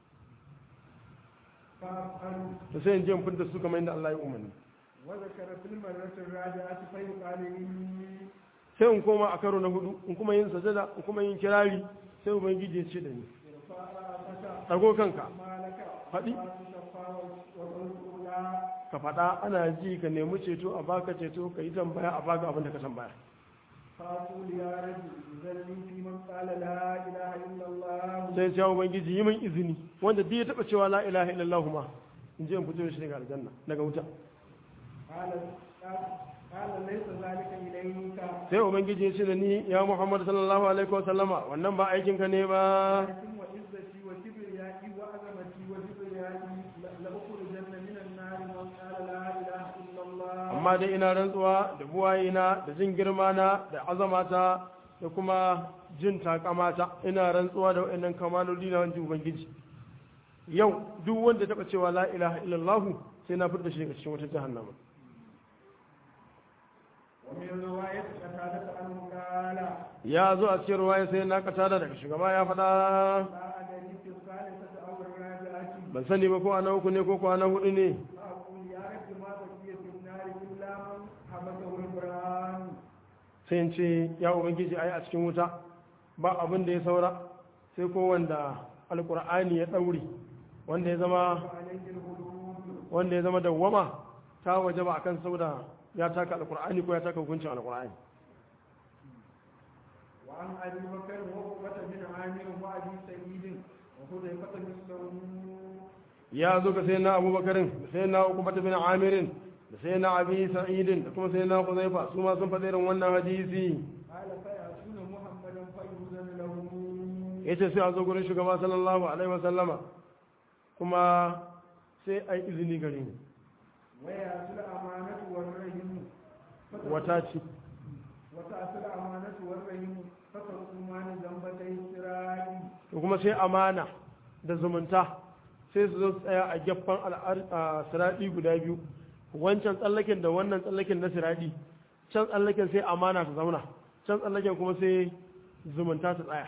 فأفعل to sai in je in fidda su kamar yadda Allah ya umarni وذكر في المرة الرابعة فيقال لي sai in koma a karo na hudu in kuma yin sajada in kuma yin kirari sai ubangiji ya ce da ni ارفع رأسك ɗago kanka ما لك faɗi تشفى وقلت لا ka faɗa ana ji ka nemi ceto a baka ceto ka yi tambaya a baka abin da ka tambaya فأقول يا رب ذلني في من قال لا إله إلا الله sai ya ubangiji yi min izini wanda duk ya taɓa cewa la ilaha illallah ma in je in fito da shi daga aljanna daga wuta قال قال ليس ذلك إليك sai ubangiji ya ce da ni ya muhammad sallallahu alaihi wa sallama wannan ba aikin ka ne ba لكن وعزتي وكبريائي وعظمتي وكبريائي لأخرجن من النار من قال لا إله إلا الله amma dai ina rantsuwa da buwayena da jin girma na da azamata da kuma jin takamata ina rantsuwa da waɗannan kamaloli na wancan ubangiji yau duk wanda taɓa cewa la ilaha illallah sai na furta shi daga cikin wata jahannama ومن رواية قتادة عنه قال ya zo a cikin ruwaya sai na kata da daga shugaba ya faɗa لا أدري في الثالثة أو الرابعة ban sani ba ko ana uku ne ko ko ana hudu ne فأقول يا رب ما بقي في النار إلا من حبسه القرآن sai in ce ya ubangiji ai a cikin wuta ba abin da ya saura sai ko wanda alkur'ani ya ɗaure wanda ya zama وعليه الغلول wanda ya zama dawwama ta waje ba akan sauda ya taka alkur'ani ko ya taka hukuncin alkur'ani وعن أبي بكر وعقبة بن عامر وأبي سعيد وحذيفة مثله ya zo ga sayyidina abubakarin da sayyidina ukubata bin amirin da sayyidina abi sa'idin da kuma sayyidina huzaifa su ma sun faɗa irin wannan hadisi قال فيأتون محمدا فيؤذن لهم yace sai a zo gurin shugaba sallallahu alaihi wa sallama kuma sai ai izini gare ni ويأتي الأمانة والرهن فترك- wata ce وتأتي الأمانة والرهن فتركمان ذنبتي السراج to kuma sai amana da zumunta sai su zo su tsaya a gefen siraɗi guda biyu wancan tsallaken da wannan tsallaken na siraɗi can tsallaken sai amana ta zauna can tsallaken kuma sai zumunta ta tsaya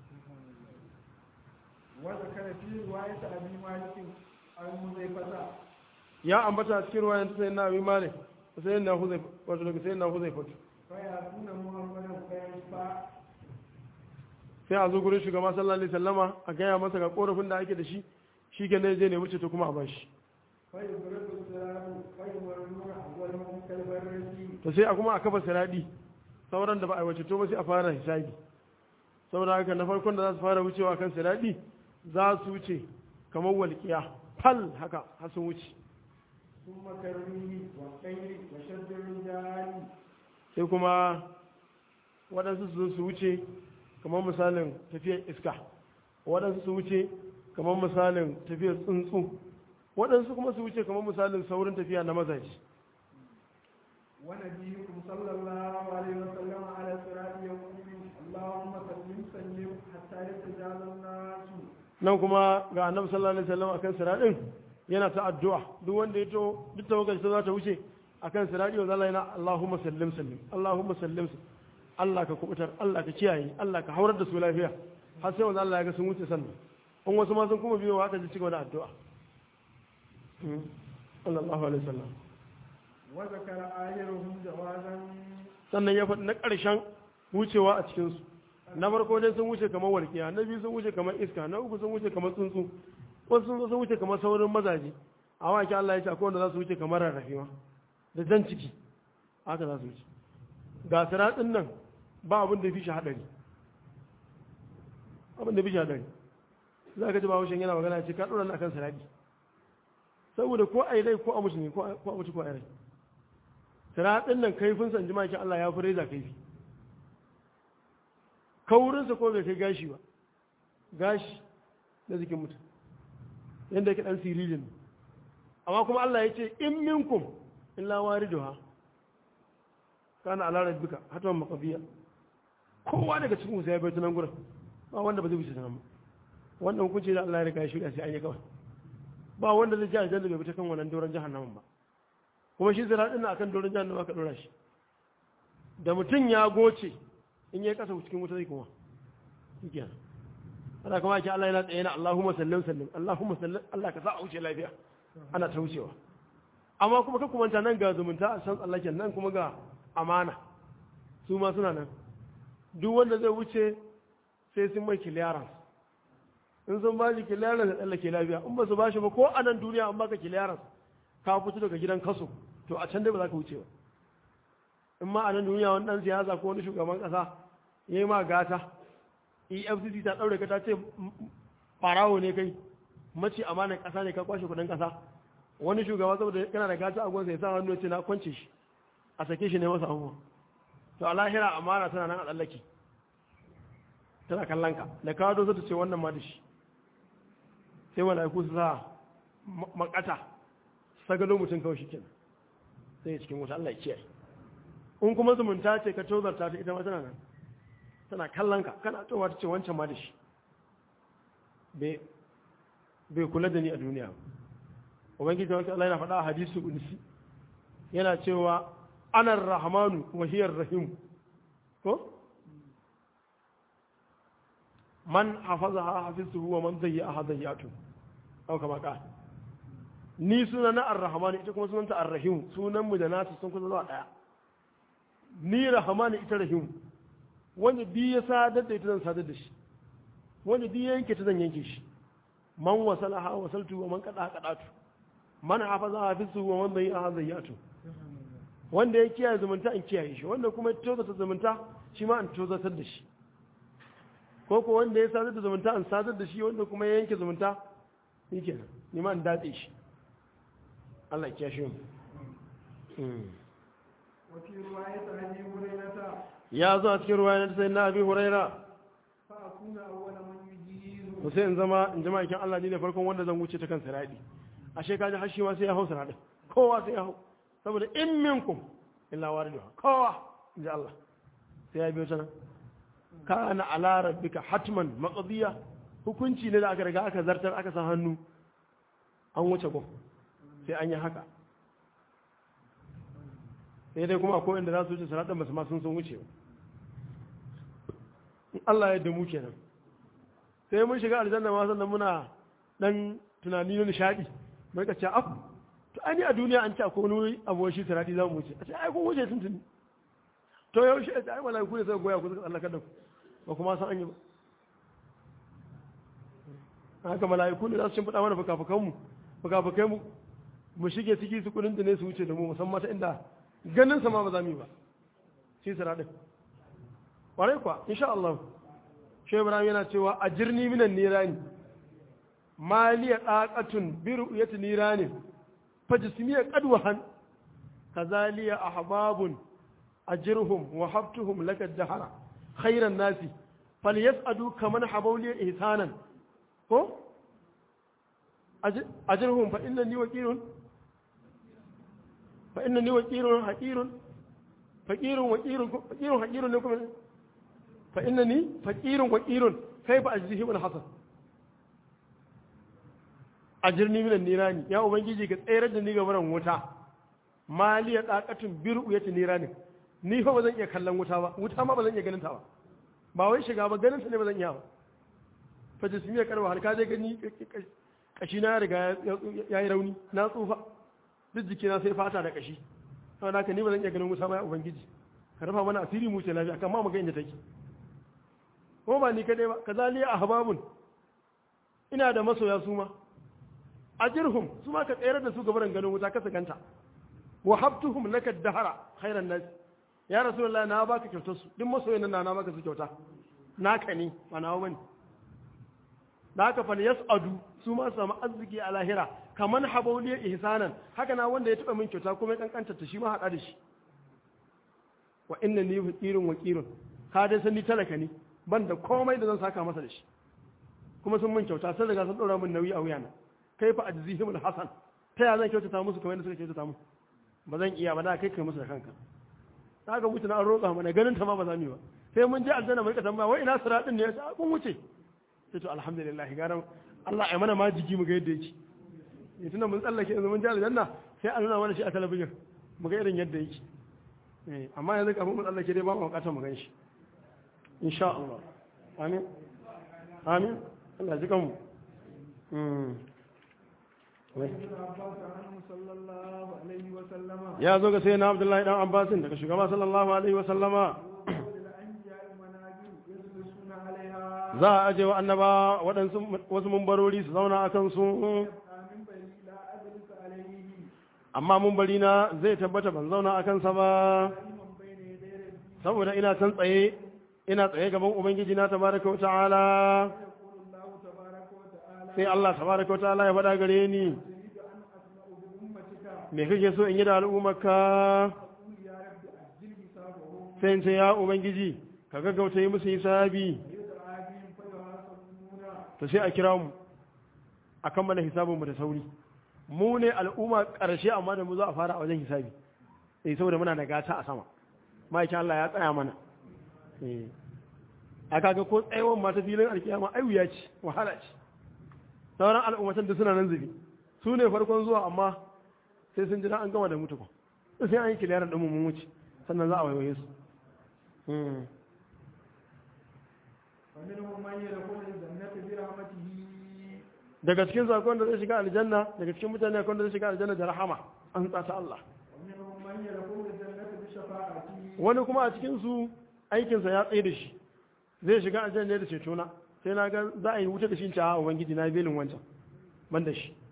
وذكر في رواية أبي مالك المزيفة ya ambata a cikin ruwayan ta sayin na abin malik ta sayin na huzai wato daga sayin na huzai fatu فيأتون محمدا فيشفع sai a zo gurin shugaba sallallahu alaihi sallama a gaya masa ga korafin da ake da shi shi ke ne zai nemi ceto kuma a bashi فيبرد السراج فيمرون أولهم كالبرد to sai a kuma a kafa siraɗi sauran da ba a wace to ba sai a fara hisabi saboda haka na farkon da za su fara wucewa kan siraɗi za su wuce kamar walƙiya fal haka har sun wuce ثم كالريح والطير وشد الرجال sai kuma waɗansu su zo su wuce kamar misalin tafiyar iska waɗansu su wuce kamar misalin tafiyar tsuntsu waɗansu kuma su wuce kamar misalin saurin tafiya na mazaji ونبيكم صلى الله عليه وسلم على الصراط يقول اللهم سلم سلم حتى يتجاوز الناس nan kuma ga annabi sallallahu alaihi wasallam akan siraɗin yana ta addu'a duk wanda ya to duk tawakkal ta za ta wuce akan siraɗi wa zalla yana Allahumma sallim sallim Allahumma sallim sallim Allah ka kubutar Allah ka kiyaye Allah ka haurar da su lafiya har sai wanda Allah ya ga sun wuce sannan in wasu ma sun kuma biyo haka ji cigaba da addu'a Mm. sallallahu alaihi wasallam وذكر آخرهم جوازا sannan ya faɗi na ƙarshen wucewa a cikinsu na farko dai sun wuce kamar walƙiya na biyu sun wuce kamar iska na uku sun wuce kamar tsuntsu wasu sun zo sun wuce kamar saurin mazaje a waki Allah ya ce akwai wanda za su wuce kamar rarrafe ma da jan ciki haka za su wuce ga siratin nan ba abin da fi shi haɗari abin da fi shi haɗari za ka ji ba haushen yana magana ya ce ka ɗora na kan sirati saboda ko a yi rai ko a mutu ne ko a mutu ko a yi rai siratin nan kaifin san jima'a ki Allah ya fi reza kaifi kaurinsa ko bai kai gashi ba gashi na jikin mutum yadda yake dan sirilin ne amma kuma Allah ya ce in minkum illa wariduha kana ala rabbika hatwan maqdiya kowa daga cikin ku sai ya bai tunan gurin ba wanda ba zai wuce tunan ba wannan hukunci da Allah ya riga ya shirya sai an yi kawai ba wanda zai ji aljanna bai fita kan wannan doron jahannamin ba kuma shi zira din akan doron jahannama ka dora shi da mutum ya goce in ya kasa cikin wuta zai kuma shikenan ana kuma ake Allah yana tsaye na Allahumma sallim sallim Allahumma sallim Allah ka sa a wuce lafiya ana ta wucewa amma kuma ka kumanta nan ga zumunta a san Allah nan kuma ga amana su ma suna nan duk wanda zai wuce sai sun mai clearance in sun ba shi clearance da tsallake lafiya in ba su ba shi ba ko a nan duniya an baka clearance ka fito daga gidan kaso to a can dai ba za ka wuce ba in ma a nan duniya wani dan siyasa ko wani shugaban kasa ya yi ma gata efcc ta ɗaure ka ta ce farawo ne kai mace amanar ƙasa ne ka kwashe kudin ƙasa wani shugaba saboda kana da gata a gwansa ya sa hannu ce na kwance shi a sake shi ne masa abubuwa to a lahira amana tana nan a tsallake tana kallon ka da kawo dosa ta ce wannan ma da shi sai mala'iku su sa makata sagalo mutum kawai shi kenan sai cikin wuta Allah ya kiyaye in kuma zumunta ce ka tozarta ta ita ma tana nan tana kallon ka kana towa ta ce wancan ma da shi bai kula da ni a duniya ubangiji ta Allah yana faɗa a hadisu unsi yana cewa anar rahmanu wa hiyar rahim ko man hafazaha hafiztuhu wa man zayyaha zayyatu aw kama ka ni suna na ar-rahman ita kuma sunanta ar-rahim sunan mu da nasu sun kusa zuwa daya ni rahman ita rahim wanda bi ya sadar da ita zan sadar da shi wanda bi ya yanke ta zan yanke shi man wasalaha wasaltu wa man qada qadatu man hafaza hafiztuhu wa man zayyaha zayyatu wanda ya kiyaye zumunta in kiyaye shi wanda kuma ya tozata zumunta shi ma in tozatar da shi ko ko wanda ya sadar da zumunta an sadar da shi wanda kuma ya yanke zumunta shi kenan ni ma in datse shi Allah ya kiyashe mu وفي رواية أبي هريرة ya zo a cikin ruwa na sai na abi huraira فأكون أول من يجيز to sai in zama in jama'a kin Allah ni ne farkon wanda zan wuce ta kan siradi ashe kaji har shi ma sai ya hau siradin kowa sai ya hau saboda in minkum illa wariduha kowa inji Allah sai ya biyo ta nan kana ala rabbika hatman maqdiya hukunci ne da aka riga aka zartar aka san hannu an wuce gun sai an yi haka sai dai kuma akwai inda za su wuce siradin ba su ma sun sun wuce ba in Allah ya damu kenan sai mun shiga aljanna ma sannan muna dan tunani na nishadi mai ka ce af to ai ni a duniya an ce akwai wani abu shi sirati za mu wuce a ce ai kun wuce tuntuni to yaushe a ce ai malaiku ne suka goya ku suka tsallaka da ku ba kuma san an yi ba haka malaiku ne za su shimfiɗa mana fuka-fukan mu fuka-fukai mu mu shige ciki su kudin da ne su wuce da mu musamman ta inda ganin sa ma ba za mu yi ba shi siratin ƙwarai kuwa insha Allah shi ibrahim yana cewa a jirni minan nirani maliya ɗaƙatun biru ya ti niranin fajismiya ƙadwahan kazaliya a hababun a jirhum wa habtuhum laka jahara khairan nasi fal yas'adu kaman habawliya ihsanan ko a jirhum fa inna ni waqirun fa inna ni waqirun haqirun faqirun waqirun faqirun haqirun ne kuma fa inna ni faqirun waqirun kaifa ajzihi bil hasan ajirni minan nirani ya ubangiji ka tsayar da ni ga baran wuta maliya daqatun biru yati nirani ni fa bazan iya kallon wuta ba wuta ma bazan iya ganin ta ba ba wai shiga ba ganin ta ne bazan iya ba fa jismiya karwa har ka je gani kashi na riga ya yi rauni na tsufa duk jikina sai fata da kashi saboda haka ni bazan iya ganin wuta ba ya ubangiji ka rufa mana asiri mu ce lafiya kan ma mu ga inda take ko ba ni kadai ba kazaliya ahbabun ina da masoya su ma ajirhum su ma ka tsayar da su gabaran ganin wuta ka ganta wa habtuhum laka dahara khairan nas ya rasulullahi na baka kyautar su duk masoyan nan na baka su kyauta naka ne ba nawa bane da haka fal yas'adu su ma su samu arziki a lahira kaman habawliya ihsanan haka na wanda ya taba min kyauta kuma ya kankanta ta shi ma hada da shi wa inna ni faqirun waqirun ka dai san ni talaka ne ban da komai da zan saka masa da shi kuma sun min kyauta sun riga sun dora min nauyi a wuyana kai fa ajzihim alhasan ta ya zan kyautata musu kamar yadda suka kyautata mu ba zan iya ba da kai kai musu da kanka ta ga mutu na an roƙa mana ganin ta ma ba za mu yi ba sai mun je aljanna mu rika tambaya wai ina siratin ne ya kun wuce sai to alhamdulillah garan Allah ya mana ma jiki mu ga yadda yake ne tunda mun tsallake yanzu mun je aljanna sai an nuna mana shi a talabijin mu ga irin yadda yake eh amma yanzu kafin mu tsallake dai ba mu bukatar mu gan shi insha Allah amin amin Allah ji kanmu ya zo ga sai na abdullahi dan abbasin daga shugaba sallallahu alaihi wasallama za a aje wa annaba waɗansu wasu mumbarori su zauna a kansu amma mumbari na zai tabbata ban zauna a kansa ba saboda ina can tsaye ina tsaye gaban ubangiji na tabaraka wa ta'ala sai Allah tabaraka wa ta'ala ya faɗa gare ni me kake so in yi da al'ummarka sai in ce ya ubangiji ka gaggauta yi musu hisabi to sai a kira mu a kammala hisabinmu da sauri mu ne al'umma ƙarshe amma da mu za a fara a wajen hisabi sai saboda muna da gata a sama ma'aikin Allah ya tsaya mana a kaga ko tsayawar mata filin alkiyama ai wuya ce wahala ce sauran al'ummatan da suna nan zubi su ne farkon zuwa amma sai sun jira an gama da mutu sai an yi kiliyarar ɗin mun wuce sannan za a waiwaye su daga cikin zakon da zai shiga aljanna daga cikin mutane akwai da zai shiga aljanna da rahama an tsata Allah wani kuma a cikin su aikinsa ya tsaye da shi zai shiga aljanna da cetona sai na ga za a yi wuta da shi a ubangiji na belin wancan ban da shi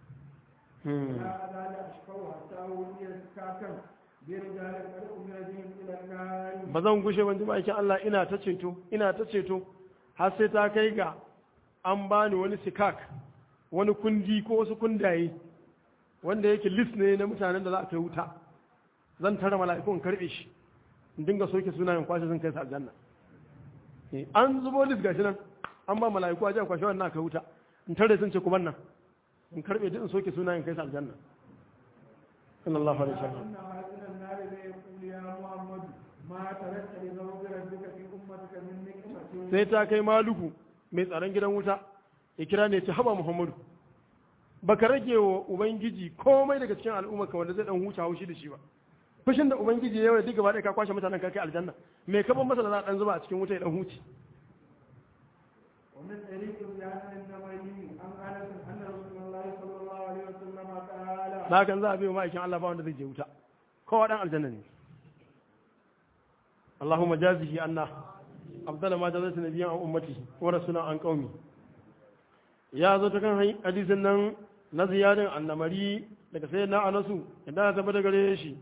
ba zan gushe ban jima aikin Allah ina ta ceto ina ta ceto har sai ta kai ga an bani wani sikak wani kundi ko wasu kundaye wanda yake list ne na mutanen da za a kai wuta zan tara mala'iku in karbe shi in dinga soke sunayen kwashe sun kai su aljanna Eh, an zubo list gashi nan an ba mala'iku a jan kwashe wannan kai wuta in tare sun ce kuma nan in karbe duk in soke sunayen kai su aljanna sallallahu alaihi wasallam أن حاكم النار لا يقول يا محمد ما تركت لذنوب ربك في أمتك من نعمة sai ta kai maluku mai tsaron gidan wuta ya kira ne ce haba muhammadu baka rage wa ubangiji komai daga cikin al'umma ka wanda zai dan huta haushi da shi ba fushin da ubangiji ya yi duk gaba ɗaya ka kwashe mutanen ka kai aljanna me ka ban masa da za a dan zuba a cikin wuta ya dan huce ومن طريق بيان النبي عن أنس أن رسول الله صلى الله عليه وسلم قال da hakan za a biyo ma'aikin Allah ba wanda zai je wuta kowa dan aljanna ne Allahumma jazihi anna afdala ma jazata nabiyyan an ummati wa rasulan an qaumi ya zo ta kan hadisin nan na ziyadin annamari daga sai na anasu idan ta tabbata gare shi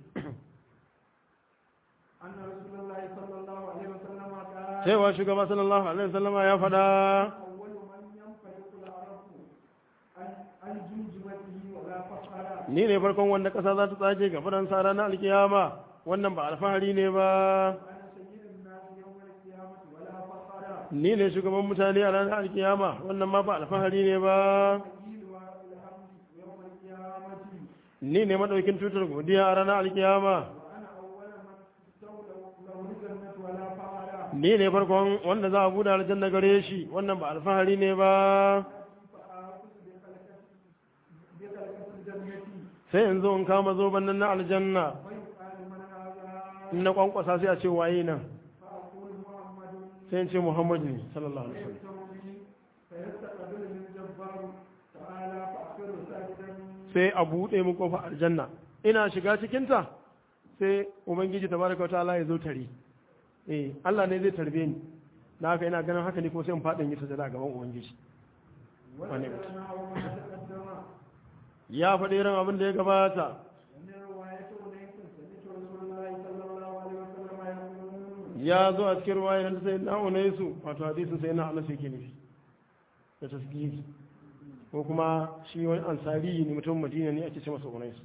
أن رسول الله صلى الله عليه وسلم قال cewa shugaba sallallahu alaihi wasallam ya faɗa أول من ينفلق العرب عن عن جمجمته ولا فخر ni ne farkon wanda ƙasa za ta tsage ga faransa ranar alkiyama wannan ba alfahari ne ba وأنا سيد الناس يوم القيامة ولا فخر ni ne shugaban mutane a ranar alkiyama wannan ma ba alfahari ne ba قيل الحمد يوم القيامة ni ne madaukin tutar godiya a ranar alkiyama وأنا أول من تستولى له الجنة ولا فخر ni ne farkon wanda za a buɗe aljanna gare shi wannan ba alfahari ne ba فآخذ بخلقة بخلقة الجنة sai in zo in kama zoben nan na aljanna ويقال من هذا in na kwankwasa sai a ce waye nan فأقول محمد sai in ce muhammadu ne sallallahu alaihi wasallam فيكتب بي فيستقبل من الجبار تعالى فأخر ساجدا sai a buɗe mu kofa aljanna ina shiga cikinta sai ubangiji tabaraka wa ta'ala ya zo tare eh Allah ne zai tarbe ni na haka ina ganin haka ne kuma sai in faɗin yi sujada a gaban ubangiji Wane mutum? وذكرنا أول ما تقدم ya faɗi irin abin da ya gabata ومن رواية أنيس سمعت رسول الله صلى الله عليه وسلم يقول ya zo a cikin ruwayar da sai na unaisu wato hadisin sai na anas yake nufi da tasgiri ko kuma shi wani ansari ne mutum madina ne ake ce masa unaisu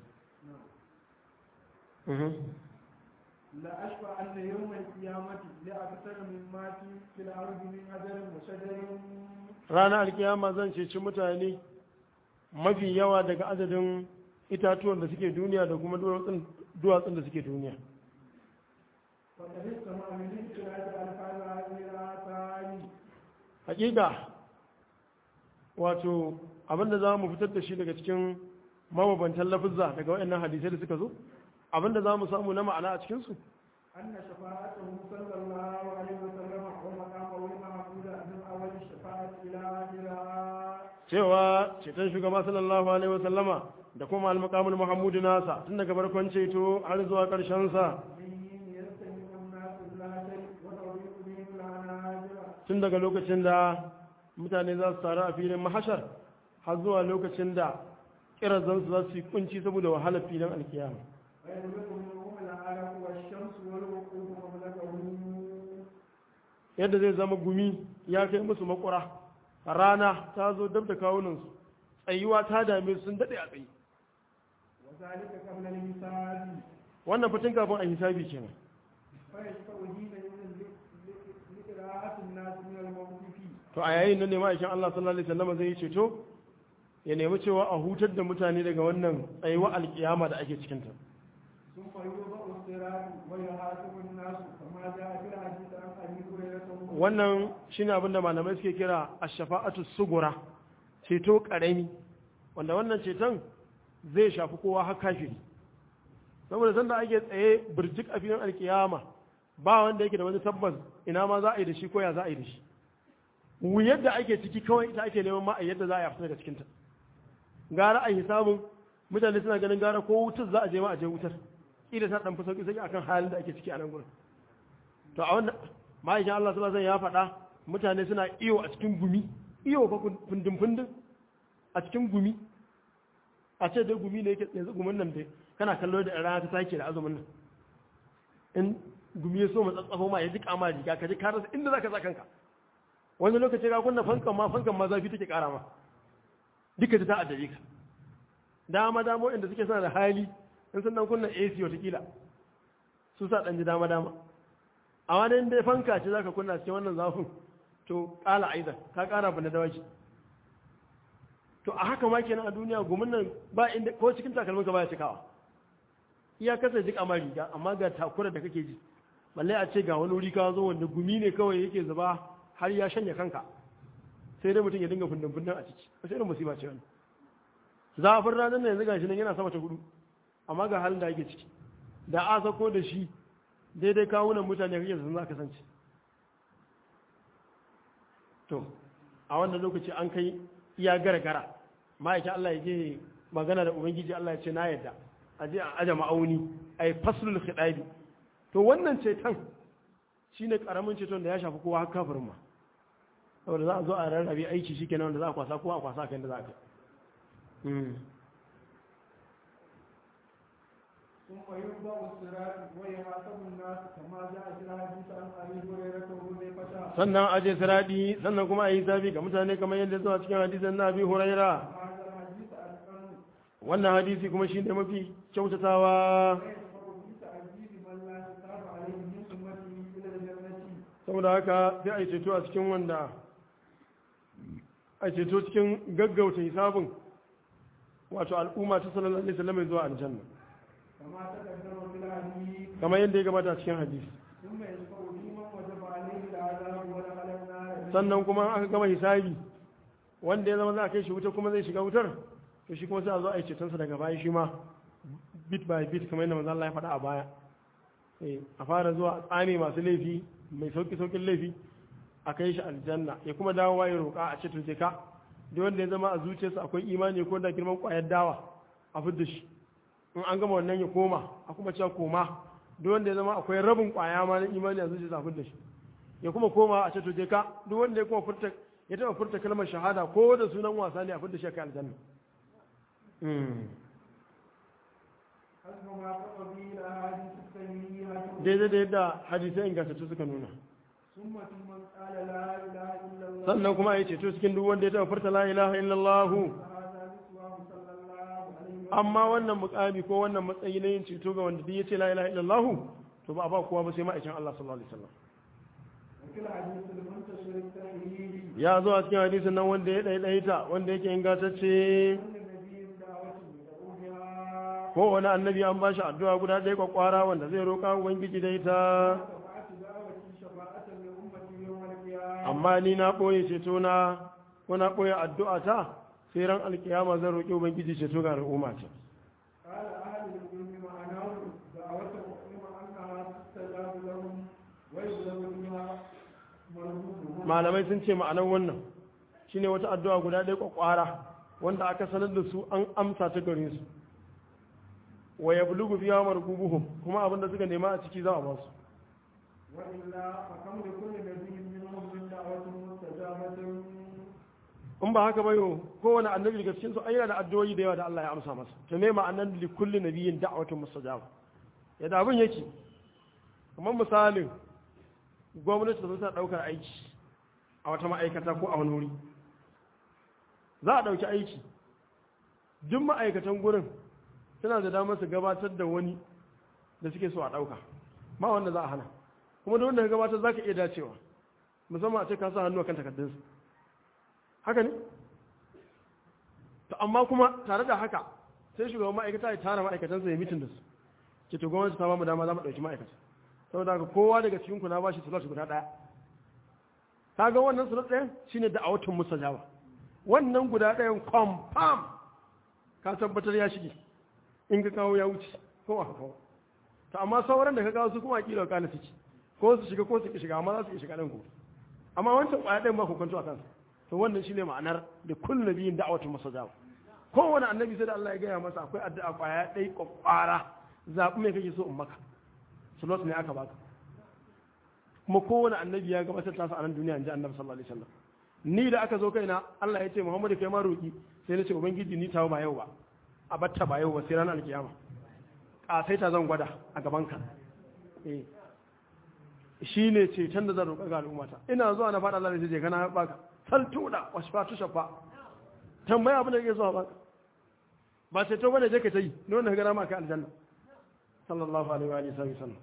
Mhm. لا أشفع أن يوم القيامة لأكثر مما في- في الأرض من أجر وشجر ranar alkiyama zan ceci mutane mafi yawa daga adadin itatuwan da suke duniya da kuma duwatsun duwatsun da suke duniya فقد استمع من اختلاف ألفاظ هذه الآثار hakika wato abinda za mu fitar da shi daga cikin mababantan lafizza daga waɗannan hadisai da suka zo abinda za mu samu na ma'ana a cikinsu أن شفاعته صلى الله عليه وسلم ومقامه المحمود من أول الشفاعة إلى آخرها cewa ceton shugaba sallallahu alaihi wasallama da kuma almakamul muhammadu nasa tun daga farkon ceto har zuwa ƙarshen sa به يستمع الناس لا شيء وتضيق بهم العناجر tun daga lokacin da mutane za su taru a filin mahashar har zuwa lokacin da kirazansu za su yi kunci saboda wahalar filin alkiyama ويدرك منهم العرق والشمس والوقوف مملكه yadda zai zama gumi ya kai musu makura rana ta zo dab da kawunansu tsayuwa ta dame su sun daɗe a tsaye وذلك قبل الحساب wannan fitin kafin a hisabi kenan فيشفع حينئذ لقراءة الناس من الموت فيه to a yayin nan ne ma'aikin Allah sallallahu alaihi wasallam zai yi ceto ya nemi cewa a hutar da mutane daga wannan tsayuwa alkiyama da ake cikinta ثم يوضع الصراط ويحاسب الناس كما جاء في الحديث عن ابي هريره wannan shine abin da malamai suke kira ash-shafa'atu sugura ceto karami wanda wannan ceton zai shafi kowa har kafiri saboda sanda ake tsaye birjik a filin alkiyama ba wanda yake da wani tabbas ina ma za a yi da shi ko ya za a yi da shi wuyar da ake ciki kawai ita ake neman ma a yadda za a yi a fita daga cikinta gara a hisabun mutane suna ganin gara ko wutar za a je ma a je wutar ila ta dan fi sauki sauki akan halin da ake ciki a nan gurin to a wannan ma'aikin Allah sallallahu alaihi wasallam ya faɗa mutane suna iyo a cikin gumi iyo fa fundin fundin a cikin gumi a ce dai gumi ne yake yanzu gumin nan dai kana kallo da rana ta take da azumin nan in gumi ya so mu tsatsafo ma ya jika ma riga ka ji ka rasa inda zaka sa kanka wani lokaci ka kunna fankan ma fankan ma zafi take kara ma duka ta ta'addare ka dama dama inda suke suna da hali in sun dan kunna AC watakila su sa dan ji dama dama amma dai dai fanka ce zaka kunna cikin wannan zafin to kala aidan ka kara bana dawaki to a haka ma kenan a duniya gumin nan ba inda ko cikin takalmin ka baya cikawa iya kasa jik amma riga amma ga takura da kake ji balle a ce ga wani wuri ka zo wanda gumi ne kawai yake zuba har ya shanya kanka sai dai mutum ya dinga fundin fundin a ciki wasu irin musiba ce wani zafin ranar nan yanzu gashi nan yana sama ta hudu amma ga halin da ake ciki da a sako da shi daidai kawunan mutane kake sun za kasance to a wannan lokaci an kai iya gara-gara ma'aikin Allah ya je magana da ubangiji Allah ya ce na yadda a je a aja ma'auni a yi faslul khidabi to wannan ceton shine karamin ceton da ya shafi kowa har kafirin ma saboda za a zo a rarrabe aiki shi kenan wanda za a kwasa kowa a kwasa kan da za a kai ثم يوضع الصراط ويحاسب الناس كما جاء في الحديث عن ابي هريره وحذيفه sannan aje siradi sannan kuma a yi zafi ga mutane kamar yadda zuwa cikin hadisin na abi huraira هذا الحديث عن wannan hadisi kuma shine mafi kyautatawa ويدفع بتعذيب من لا حساب عليه من امته الى الجنه saboda haka sai a yi ceto a cikin wanda a ceto cikin gaggauta hisabin wato al'umma ta sallallahu alaihi wasallam zuwa aljanna كما تقدم في الحديث kamar yadda ya gabata a cikin hadisi ثم يدفع بمن وجب عليه العذاب ودخل النار sannan kuma aka gama hisabi wanda ya zama za a kai shi wuta kuma zai shiga wutar to shi kuma sai a zo a yi cetonsa daga baya shi ma bit by bit kamar yadda manzo Allah ya faɗa a baya Eh, a fara zuwa a tsame masu laifi mai sauki saukin laifi a kai shi aljanna ya kuma dawo ya roƙa a ce to je ka duk wanda ya zama a zuciyarsa akwai imani ko da girman ƙwayar dawa a fidda shi in an gama wannan ya koma a kuma cewa koma duk wanda ya zama akwai rabin ƙwaya ma na imani a zuciyarsa a fidda shi ya kuma koma a ce to je ka duk wanda ya kuma furta ya taɓa furta kalmar shahada ko da sunan wasa ne a fidda shi a kai aljanna Mm. حسب ما تقضي الاحاديث الصحيحه daidai da yadda hadisai ingantattu suka nuna ثم في من قال لا اله الا الله sannan kuma ya ceto cikin duk wanda ya taɓa furta la ilaha illallah هذا نسواه صلى الله عليه وسلم amma wannan mukami ko wannan matsayi na yin ceto ga wanda duk ya ce la ilaha illallah to ba a ba kowa ba sai ma'aikin Allah sallallahu alaihi wasallam وفي الحديث المنتشر الصحيح ya zo a cikin hadisin nan wanda ya daidaita wanda yake ingantacce كل نبي دعوة يدعو بها ko wani annabi an ba shi addu'a guda ɗaya kwakwara wanda zai roƙa ubangiji da ita شفاعة دعوتي شفاعة لأمتي يوم القيامة amma ni na ɓoye ceto na ko na ɓoye addu'a ta sai ran alkiyama zan roƙi ubangiji ceto ga al'umma ce قال أهل العلم معناه دعوة مؤمن أنها تستجاب لهم ويبلغ بها مرغوبهم malamai sun ce ma'anar wannan shine wata addu'a guda ɗaya kwakwara wanda aka sanar da su an amsa ta gare su wa yablughu fiha marqubuhum kuma abin da suka nema a ciki za a ba su وإلا فكم لكل نبي منهم من دعوة مستجابة in ba haka ba yo kowane annabi daga cikin su ai yana da addu'o'i da yawa da Allah ya amsa masa to me ma'anar li kulli nabiyyin da'watun mustajaba yadda abin yake kamar misalin gwamnati ta zo ta daukar aiki a wata ma'aikata ko a wani wuri za a dauki aiki duk ma'aikatan gurin suna da damar su gabatar da wani da suke so a dauka ma wanda za a hana kuma da wanda ka gabatar za ka iya dacewa musamman a ce ka sa hannu a kan takardunsu haka ne to amma kuma tare da haka sai shugaban ma'aikata ya tara ma'aikatansa ya mitin da su ke to gwamnati ta ba mu dama za mu ɗauki ma'aikata saboda haka kowa daga cikin ku na ba shi slot guda ɗaya ta ga wannan slot ɗayan shine da awatun musajaba wannan guda ɗayan confirm ka tabbatar ya shige in ka kawo ya wuce ko aka kawo to amma sauran da ka kawo su kuma kila kana suke ko su shiga ko su ki shiga amma za su ki shiga ɗan ku amma wancan ƙwaya ɗayan ba ku kwanto a kansa to wannan shine ma'anar da kullu nabiyin da'awatu musajaba kowane annabi sai da Allah ya gaya masa akwai addu'a kwaya ɗai kwakwara zaɓi mai kake so in maka slot ne aka baka kuma kowane annabi ya gabatar tasa a nan duniya in ji annabi sallallahu alaihi wasallam ni da aka zo kaina Allah ya ce Muhammadu kai ma roki sai na ce ubangiji ni tawo ba yau ba a batta ba yau ba sai ranar alkiyama kasaita zan gwada a gaban ka eh shine ce can da zan roƙa ga al'ummata ina zuwa na faɗa Allah sai je kana baka sal tuda washfa tu shafa tambaya abin da kake so a baka ba sai to bane je ka tayi ne wannan gara ma ka aljanna sallallahu alaihi wa alihi wasallam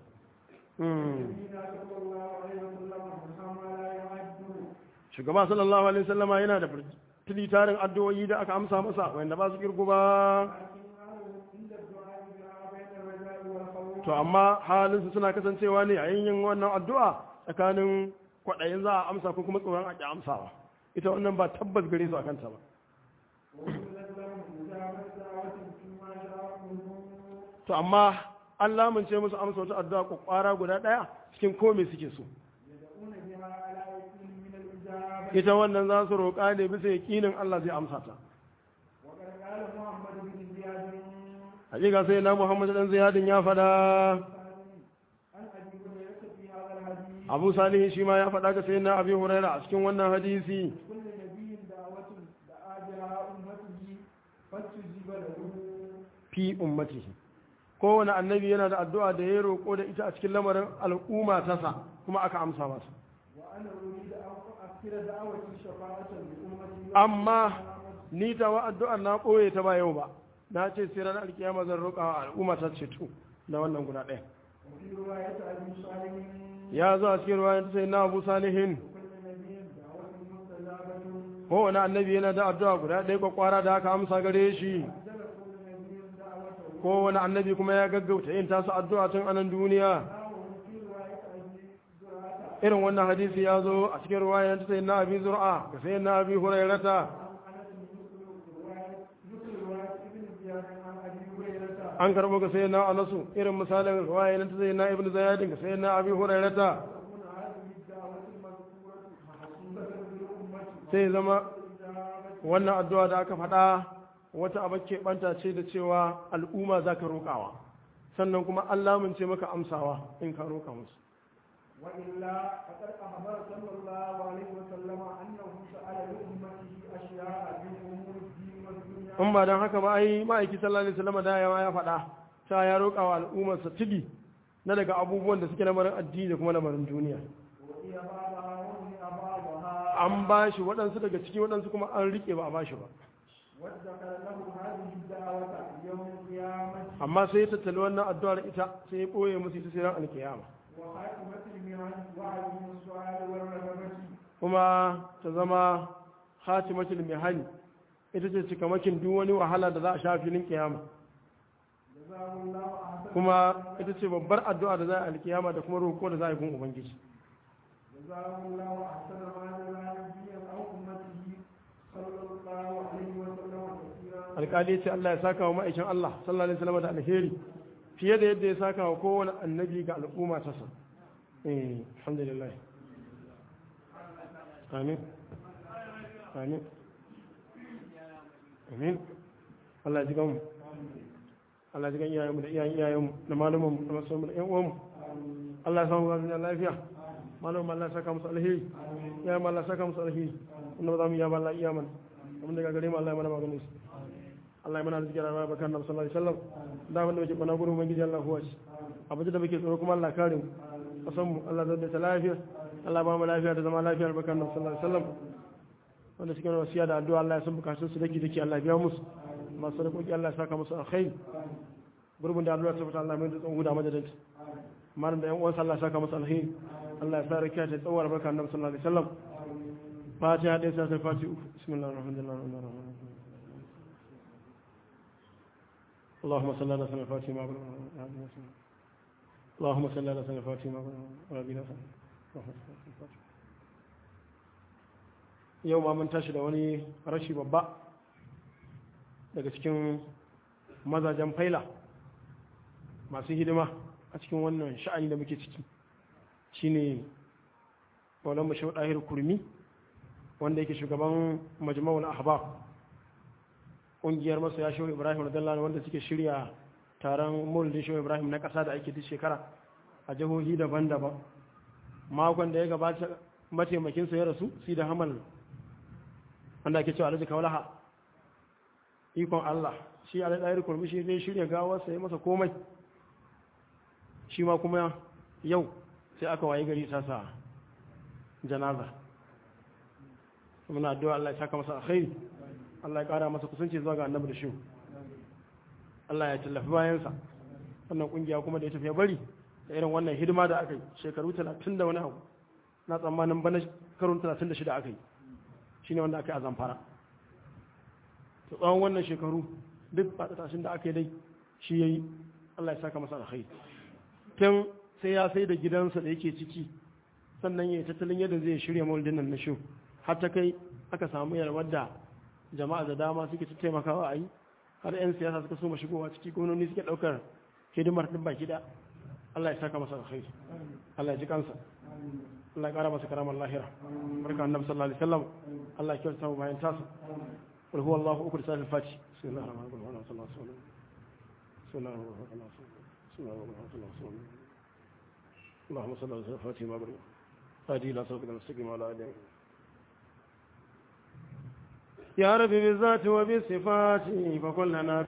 shugaba sallallahu alaihi wasallama yana da tili tarin addu'o'i da aka amsa masa wanda ba su kirgu ba to amma halinsu suna kasancewa ne a yin wannan addu'a tsakanin kwaɗayin za a amsa ko kuma tsoron a ƙi amsawa ita wannan ba tabbas gare su a kanta ba to amma an lamunce musu amsa wata addu'a kwakwara guda ɗaya cikin komai suke so ita wannan za su roƙa ne bisa yaƙinin Allah zai amsa ta hakika sai na Muhammad dan Ziyadin ya fada Abu Salih shi ma ya fada ga sai na Abi Huraira a cikin wannan hadisi fi ummatihi kowane annabi yana da addu'a da ya roƙo da ita a cikin lamarin al'umma tasa kuma aka amsa masa amma ni ta wa addu'ar na ɓoye ta ba yau ba na ce sai ranar alkiyama zan roƙa wa al'umma ta ceto na wannan guda ɗaya ya zo a cikin ruwa ta sai na abu salihin kowane annabi yana da addu'a guda ɗaya kwakwara da aka amsa gare shi kowane annabi kuma ya gaggauta yin tasu addu'a tun anan duniya irin wannan hadisi ya zo a cikin ruwaya ta sai na abi zur'a ga sai na abi hurairata an karbo ga sai na anasu irin misalin ruwaya ta sai na ibn zayadin ga sai na abi hurairata sai zama wannan addu'a da aka faɗa wata abakke banta ce da cewa al'umma za ka roƙawa sannan kuma an lamunce maka amsawa in ka roƙa musu وإلا فقد أخبر صلى الله عليه وسلم أنه سأل لأمته أشياء من أمور الدين والدنيا in ba don haka ba ai ma'aiki sallallahu alaihi wasallam da yawa ya faɗa ta ya roƙa wa al'ummarsa tigi na daga abubuwan da suke lamarin addini da kuma lamarin duniya وهي بعضها ومنع بعضها an ba shi waɗansu daga ciki waɗansu kuma an riƙe ba a ba shi ba وادخر له هذه الدعوة يوم القيامة amma sai ya tattali wannan addu'ar ita sai ya ɓoye musu ita sai ran alkiyama وخاتمة المعن وعلم السؤال والرغبة kuma ta zama khatimatul mihani ita ce cikamakin duk wani wahala da za a sha filin kiyama جزاه الله أحسن kuma ita ce babbar addu'a da za a alkiyama da kuma roƙo da za a yi gun ubangiji جزاه الله أحسن ما جزى نبيا أو أمته صلى الله عليه وسلم كثيرا alƙali ya ce Allah ya saka wa ma'aikin Allah sallallahu alaihi wasallam da alheri fiye da yadda ya saka wa kowane annabi ga al'umma ta sa eh alhamdulillah amin amin amin Allah ya ji gamu Allah ya ji gan iyayenmu da iyayen iyayenmu da malumanmu da masoyanmu da ƴan uwanmu Allah ya samu ga duniya lafiya malamin Allah ya saka musu alheri ya ma Allah ya saka musu alheri wanda ba za mu iya ba Allah iya mana abin da gare mu Allah ya mana maganin su Allah ya mana arziki da rayuwa bakan Nabi sallallahu alaihi wasallam da wanda muke bana gurin ubangiji Allah huwa shi abin da muke tsoro kuma Allah kare mu kasan mu Allah zai ta lafiya Allah ba mu lafiya da zama lafiya bakan Nabi sallallahu alaihi wasallam wanda suke wasiya da addu'a Allah ya san bukatun su dake dake Allah ya biya musu masu sadakoki Allah ya saka musu alkhairi gurbin da Allah ya tabbata Allah mai da tsawon guda madadin malam da yan uwansa Allah ya saka musu alkhairi Allah ya sa rakiya ta tsawar bakan Nabi sallallahu alaihi wasallam fatiha ɗaya sai fatiha uku bismillahir rahmanir rahim اللهم صل على سيدنا الفاتحة ما اللهم صل على سيدنا الفاتحة ما yau ma mun tashi da wani rashi babba daga cikin mazajen faila masu hidima a cikin wannan sha'ani da muke ciki shine maulan mashi ɗahir kurmi wanda yake shugaban majma'ul ahbab ƙungiyar masoya shehu ibrahim radiyallahu wanda suke shirya taron maulidin shehu ibrahim na ƙasa da ake duk shekara a jihohi daban-daban makon da ya gabata mataimakinsa ya rasu si da hamal wanda ake cewa alhaji kawalaha ikon allah shi a ɗayar kurmi shi zai shirya gawarsa ya masa komai shi ma kuma yau sai aka waye gari sasa janaza muna addu'a Allah ya saka masa alkhairi Allah ya kara masa kusanci zuwa ga annabi da shi Allah ya tallafi bayansa wannan kungiya kuma da ya tafi ya bari da irin wannan hidima da aka yi shekaru 30 da wani abu na tsammanin bana karun 36 aka yi shine wanda aka yi a zamfara to tsawon wannan shekaru duk fatashin da aka yi dai shi yayi Allah ya saka masa alkhairi tun sai ya sai da gidansa da yake ciki sannan ya yi tattalin yadda zai shirya maulidin nan na shi har ta kai aka samu yarwar da jama'a da dama suke ta taimakawa a yi har 'yan siyasa suka so shigowa ciki gwamnoni suke ɗaukar hidimar ɗin baki da Allah ya saka masa alkhairi Allah ya ji kansa Allah ya ƙara masa karamar lahira barka annabi sallallahu alaihi wasallam Allah ya kyauta mu bayan tasa qul huwa Allahu uku da fati bismillahir rahmanir rahim sallallahu alaihi wasallam bismillahir rahmanir rahim bismillahir rahmanir rahim اللهم صل على فاتحه ما برئ هذه لا صدق المستقيم ولا آله يا رب بالذات وبالصفات فكلنا